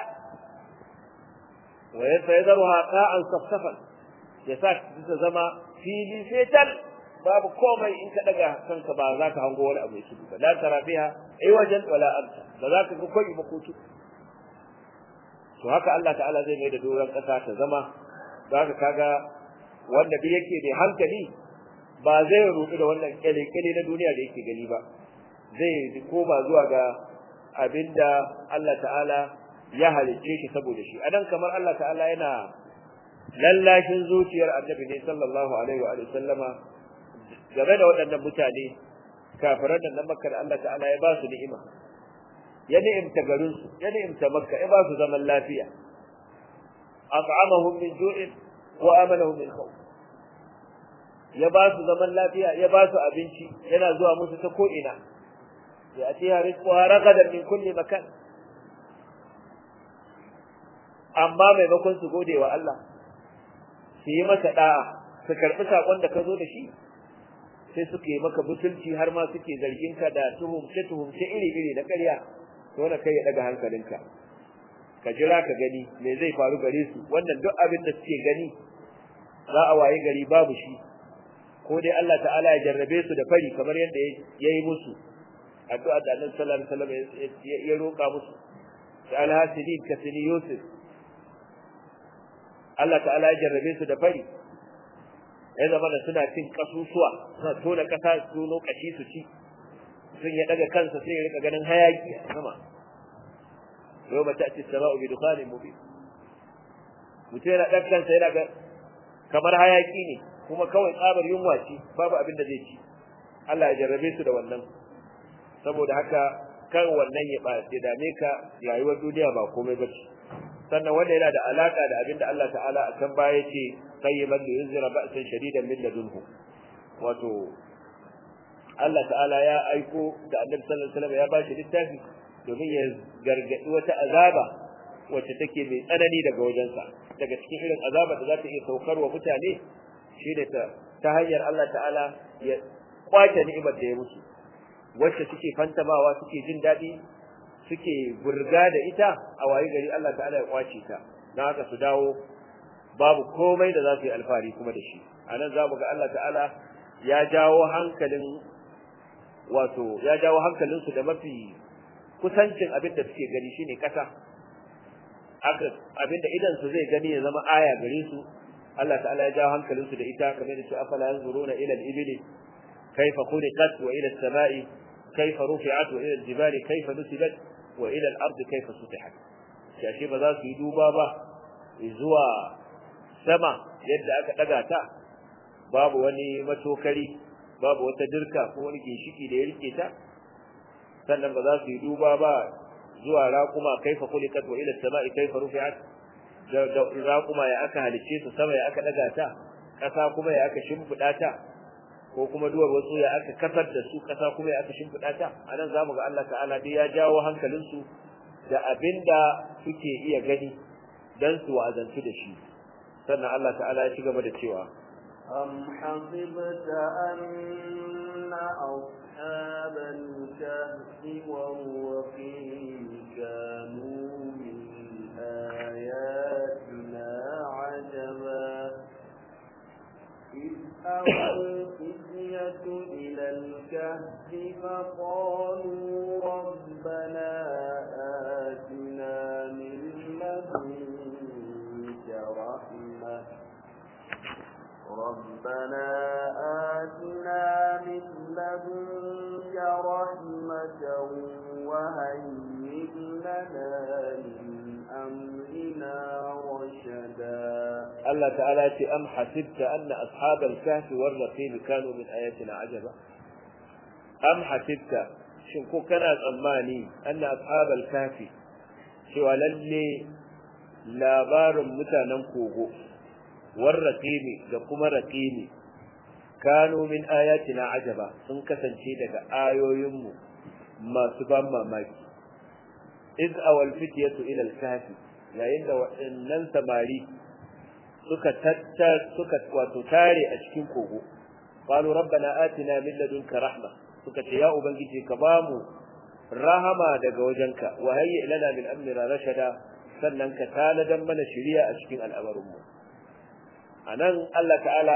wa yasa yadharuha qa'an safsafan ya sa ta zama fili fetal babu komai in ka daga kanka ba za ka hango wani abu yake ba la tara fiha wajen wala amsa ba za ka ga koyi ba kutu to haka Allah ta'ala zai mai da doron kasa ta zama zaka kaga wanda bi yake da hankali ba zai rudu da wannan kyale-kyale na duniya da yake gani ba zai koma zuwa ga abinda Allah ta'ala ya halicce shi saboda shi adan kamar Allah ta'ala yana lallashin zuciyar annabi ne sallallahu alaihi wa sallama game da waɗannan mutane kafiran nan na makka da Allah ta'ala ya ba su ni'ima ya ni'imta garin su ya ni'imta makka ya ba su zaman lafiya at'amahum min ju'in wa amanahum min khawf ya ba su zaman lafiya ya ba su abinci yana zuwa musu ta ko ina ya atiha rizquha ragadan min kulli makan amma maimakon su gode wa Allah su yi masa da'a su karɓi saƙon da ka zo da shi sai suka yi maka butulci har ma suke zargin ka da tuhumce tuhumce iri iri na ƙarya to na kai ya daga hankalinka ka jira ka gani me zai faru gare su wannan duk abin da suke gani za a waye gari babu shi ko dai Allah ta'ala ya jarrabe su da fari kamar yadda ya yi musu addu'a da Annabi sallallahu alaihi wasallam ya roƙa musu da alhasidin ka sini Yusuf Allah ta'ala ya jarrabe su da fari ya zama da suna cin kasusuwa suna tona kasa su lokaci su ci sun ya daga kansa sai ya rika ganin hayaki a sama yau ba ta ci sama'u bi dukhanin mubin mutum yana ɗan kansa yana ga kamar hayaki ne kuma kawai tsabar yunwa ce babu abin da zai ci Allah ya jarrabe su da wannan saboda haka kan wannan ya ba ya dame ka rayuwar duniya ba komai ba ce sannan wanda yana da alaka da abin da Allah ta'ala a kan baya ce qayyiban li yunzira ba'san shadidan min ladunhu wato Allah ta'ala ya aiko da Annabi sallallahu alaihi wasallam ya ba shi littafi domin ya gargadi wata azaba wacce take mai tsanani daga wajensa daga cikin irin azaba da za ta iya saukar wa mutane shine ta ta hanyar Allah ta'ala ya kwace ni'imar da ya musu wacce suke fantamawa suke jin daɗi suke burga da ita a waye gari Allah ta'ala ya kwace ta don haka su dawo babu komai da za su yi alfahari kuma da shi a nan za mu ga Allah ta'ala ya jawo hankalin wato ya jawo hankalinsu da mafi kusancin abin da suke gani shine kasa aka abinda idan su zai gani ya zama aya gare su Allah ta'ala ya jawo hankalin su da ita kamar da su afala yanzuruna ila al-ibli kayfa khuliqat wa ila as-sama'i kayfa rufi'at wa ila al-jibali kayfa nusibat wa ila al-ardi kayfa sutihat shi ba za su yi duba ba zuwa sama yadda aka daga ta babu wani matokari babu wata dirka ko wani ginshiki da ya rike ta sannan ba za su yi duba ba zuwa raƙuma kaifa kulikat wa ila samai kaifa rufi'at raƙuma ya aka halice su sama ya aka daga ta ƙasa kuma ya aka shimfiɗa ta ko kuma duwar wasu ya aka kasar da su ƙasa kuma ya aka shimfiɗa ta anan zamu ga Allah ta'ala dai ya jawo hankalin su da abinda suke iya gani dan su wa'azantu da shi sannan Allah ta'ala ya ci gaba da cewa أم حسبت أن أصحاب الكهف والرقيم كانوا من آياتنا عجبا إذ أوى الفتية إلى الكهف فقالوا ربنا آتنا من لدنك رحمة ربنا آتنا من لدنك رحمة وهيئ لنا من أمرنا رشدا الله تعالى أم حسبت أن أصحاب الكهف والرقيم كانوا من آياتنا عجبا أم حسبت شنكو كان tsammani أن أصحاب الكهف cewa lalle labarin mutanen kogo warraqimi da kuma raqimi kanu min ayatina ajaba sun kasance daga ayoyinmu masu ban mamaki iz awal fityatu ila al-kahfi yayin da waɗannan samari suka tatta suka wato tare a cikin kogo qalu rabbana atina min ladunka rahma suka ce ya ubangiji ka bamu rahama daga wajenka wa hayyi lana min amrina rashada sannan ka tanadan mana shiriya a cikin al'amarinmu anan Allah ta'ala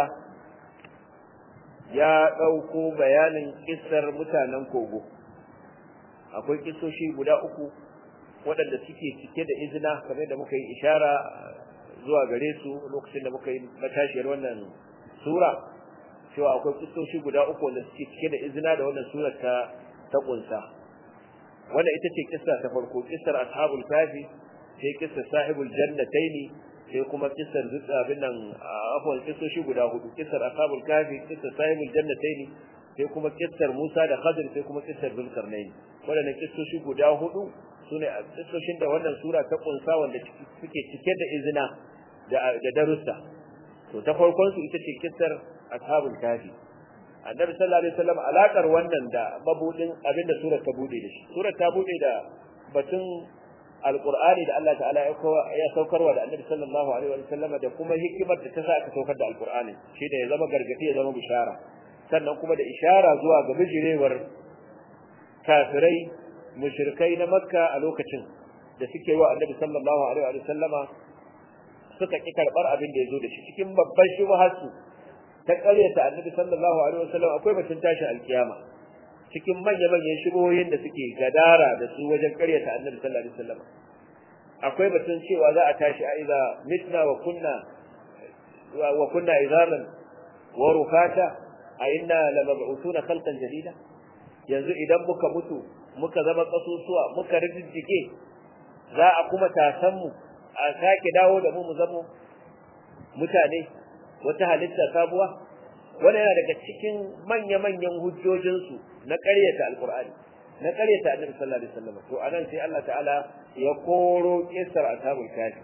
ya ɗauko bayanin kissar mutanen kogo akwai kissoshi guda uku waɗanda suke cike da izina kamar da muka yi ishara zuwa gare su lokacin da muka yi matashiyar wannan sura cewa akwai kissoshi guda uku wanda suke cike da izina da wannan sura ta ta kunsa wanda ita ce kissa ta farko kissar ashabul kafi sai kissar sahibul jannataini sai kuma kissar zuwa abin nan afwan kissoshi guda hudu kissar ashabul kafi kissar sahibul jannataini sai kuma kissar Musa da Khadir sai kuma kissar Zulkarnain wadannan kissoshi guda hudu sune kissoshin da wannan sura ta kunsa wanda suke cike da izina da da darussa to ta farkon su ita ce kissar ashabul kafi annabi sallallahu alaihi wasallam alakar wannan da mabudin abinda surar ta bude da shi surar ta bude da batun alqur'ani da Allah ta'ala ya saukarwa da annabi sallallahu alaihi wasallam da kuma hikimar da ta sa aka saukar da alqur'ani shi da ya zama gargadi ya zama bishara sannan kuma da ishara zuwa ga bijirewar kafirai mushrikai na makka a lokacin da suke wa annabi sallallahu alaihi wasallama suka ki karbar abin da yazo da shi cikin babban shubharsu ta ƙaryata annabi sallallahu alaihi wasallam akwai batun tashin alkiyama cikin manya manyan shubuhoyin da suke gadara da su wajen ƙaryata annabi sallallahu alaihi wasallam akwai batun cewa za a tashi a idza mitna wa kunna wa kunna izaman wa rufata a inna lamab'usuna khalqan jadida yanzu idan muka mutu muka zama kasusuwa muka rijijjike za a kuma tasan mu a sake dawo da mu mu zama mutane wata halitta sabuwa wannan yana daga cikin manya-manyan hujjojinsu na ƙaryata alkur'ani na ƙaryata annabi sallallahu alaihi wasallam to anan sai Allah ta'ala ya koro kisar ashabul kafi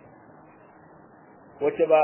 wace ba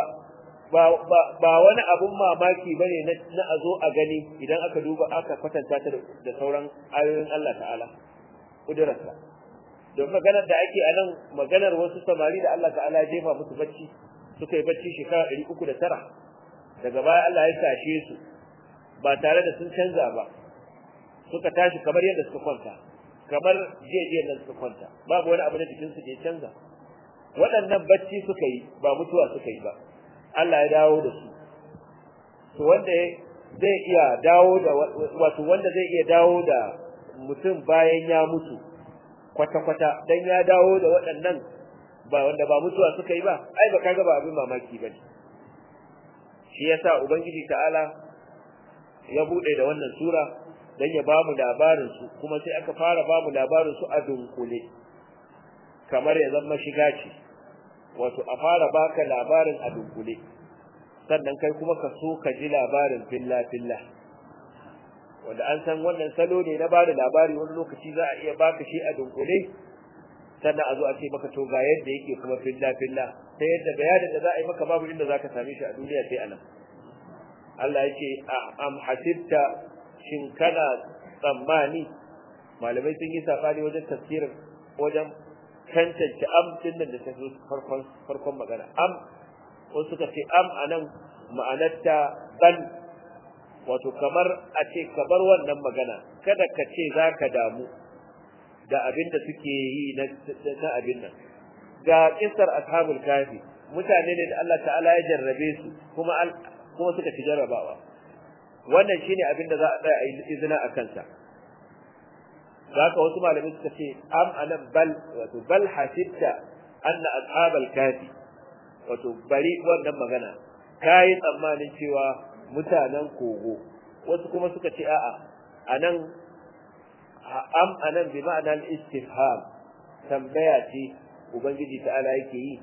ba wani abun mamaki bane na a zo a gani idan aka duba aka kwatanta ta da sauran ayoyin Allah ta'ala kudurarsa don maganar da ake a nan maganar wasu samari da Allah ta'ala ya jefa musu bacci suka yi bacci shekara ɗari uku da tara daga baya Allah ya tashe su ba tare da sun canza ba suka tashi kamar yadda suka kwanta kamar jiya nan suka kwanta babu wani abu na jikinsu da ya canza waɗannan bacci suka yi ba mutuwa suka yi ba Allah ya dawo da su to wanda zai iya dawo da wato wanda zai iya dawo da mutum bayan ya mutu kwata-kwata dan ya dawo da waɗannan ba wanda ba mutuwa suka yi ba ai ba kaga ba abin mamaki bane shi yasa ubangiji ta'ala ya bude da wannan sura dan ya bamu labarin su kuma sai aka fara bamu labarin su a dunkule kamar ya zama shiga ce wato a fara baka labarin a dunkule sannan kai kuma ka so ka ji labarin filla filla wanda an san wannan salo ne na bada labari wani lokaci za a iya baka shi a dunkule sannan a zo a ce maka to ga yadda yake kuma filla filla ta yadda bayanin da za a yi maka babu inda zaka same shi a duniya sai anan Allah ya ce am hasibta shin kana tsammani malamai sun yi sabani wajen tafsirin wajen tantance am din da ta zo farkon farkon magana am wasu suka ce am anan ma'anarta ban wato kamar a ce kabar wannan magana kada ka ce zaka damu da abin da suke yi na abin nan ga kisar ashabul kafi mutane ne da Allah ta'ala ya jarrabe su kuma kuma suka ci jarrabawa wannan shine abin da za a tsaya a yi izina a kansa zaka wasu malamai suka ce am anan bal wato bal hasibta anna ashabal kafi wato bari wannan magana kai tsammanin cewa mutanen kogo wasu kuma suka ce a'a anan am anan bi ma'ana al-istifham tambaya ce ubangiji ta'ala yake yi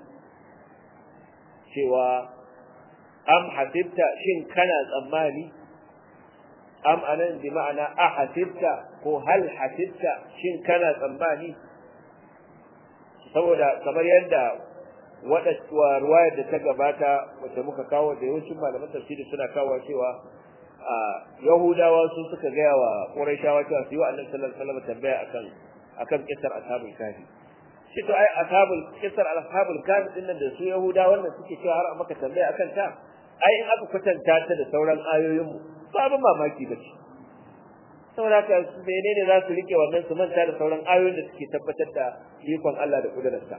cewa am hasibta shin kana tsammani am anan bi ma'ana a hasibta ko hal hasibta shin kana tsammani saboda kamar yadda wada ruwayar da ta gabata wacce muka kawo da yawancin malaman tafsiri suna kawo cewa a yahudawa su suka gaya wa quraishawa cewa su yi wa annabi sallallahu alaihi wasallam tambaya akan akan kisar ashabul kafi shi to ai ashabul kisar ashabul kafi din nan da su yahudawa wannan suke cewa har maka tambaya akan ta ai in aka kwatanta ta da sauran ayoyin mu babu mamaki ba ce saboda haka menene za su rike wannan su manta da sauran ayoyin da suke tabbatar da ikon Allah da kudurarsa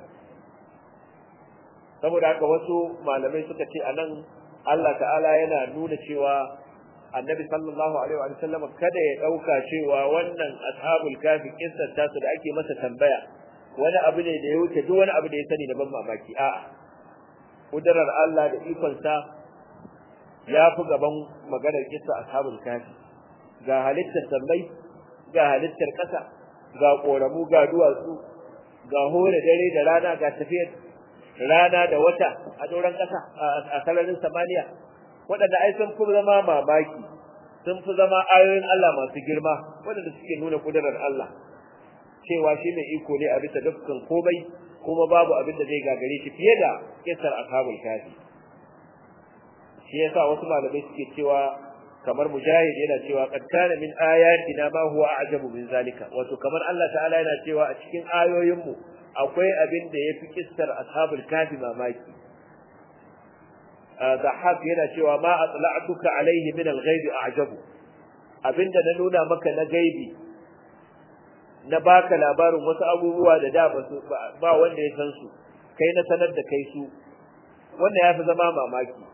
saboda haka wasu malamai suka ce anan Allah ta'ala yana nuna cewa annabi sallallahu alaihi wa sallam kada ya dauka cewa wannan ashabul kafi kissar tasu da ake masa tambaya wani abu ne da ya wuce duk wani abu da ya sani da ban mamaki a'a kudurar Allah da ikon sa ya fi gaban maganar kissa ashabul kafi ga halittar sammai ga halittar ƙasa ga ƙoramu ga duwatsu ga hore dare da rana ga tafiyar rana da wata a doron ƙasa a sararin samaniya waɗanda ai sun fi zama mamaki sun fi zama ayoyin Allah masu girma waɗanda suke nuna kudurar Allah cewa shi mai iko ne a bisa dukkan komai kuma babu abin da zai gagare shi fiye da kisar ashabul kafi shi yasa wasu malamai suke cewa kamar mujahid yana cewa qad kana min ayatina ma huwa a'jabu min zalika wato kamar Allah ta'ala yana cewa a cikin ayoyinmu akwai abin da yafi kissar ashabul kafi mamaki Zahab yana cewa ma atla'tuka alaihi min al-ghaibi a'jabu abinda na nuna maka na gaibi na baka labarin wasu abubuwa da da ba wanda ya san su kai na sanar da kai su wannan yafi zama mamaki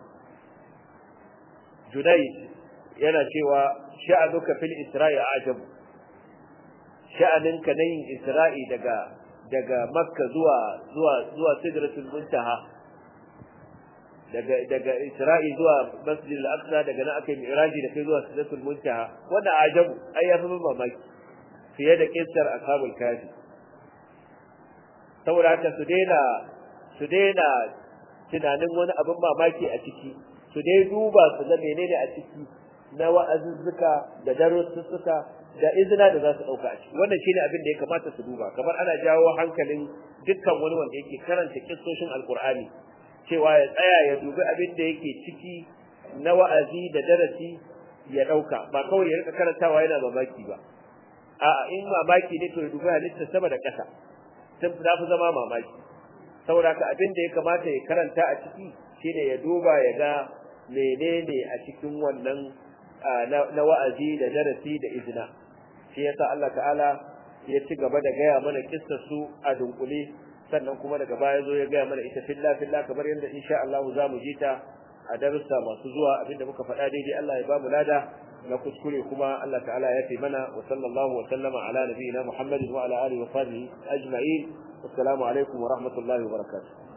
Junayd yana cewa sha'anuka fil isra'i ajabu sha'aninka na yin isra'i daga daga makka zuwa zuwa zuwa sidratul muntaha daga daga Isra'i zuwa Masjid al-Aqsa daga nan aka yi Mi'raji da kai zuwa Sidratul Muntaha wannan ajabu ai ya fi mamaki fiye da kissar ashabul kafi saboda haka su daina su daina tunanin wani abin mamaki a ciki su dai duba su ga menene a ciki na wa'azuzzuka da darussuka da izina da za su dauka a ciki wannan shine abin da ya kamata su duba kamar ana jawo hankalin dukkan wani wanda yake karanta kissoshin alqur'ani cewa ya tsaya ya dubi abin da yake ciki na wa'azi da darasi ya dauka ba kawai ya rika karantawa yana mamaki ba a'a in mamaki ne to ya dubi halitta sama da ƙasa sun fi zama mamaki saboda ka abin da ya kamata ya karanta a ciki shine ya duba ya ga menene a cikin wannan na wa'azi da darasi da izina shi yasa Allah ta'ala ya ci gaba da gaya mana kissar su a dunkule sannan kuma daga baya zo ya gaya mana ita filla filla kamar yadda insha Allah za mu ji ta a darussa masu zuwa abinda muka faɗa daidai Allah ya ba mu lada na kuskure kuma Allah ta'ala ya fi mana wa sallallahu wa sallama ala nabiyina Muhammadin wa ala alihi wa sahbihi ajma'in assalamu alaikum wa rahmatullahi wa barakatuh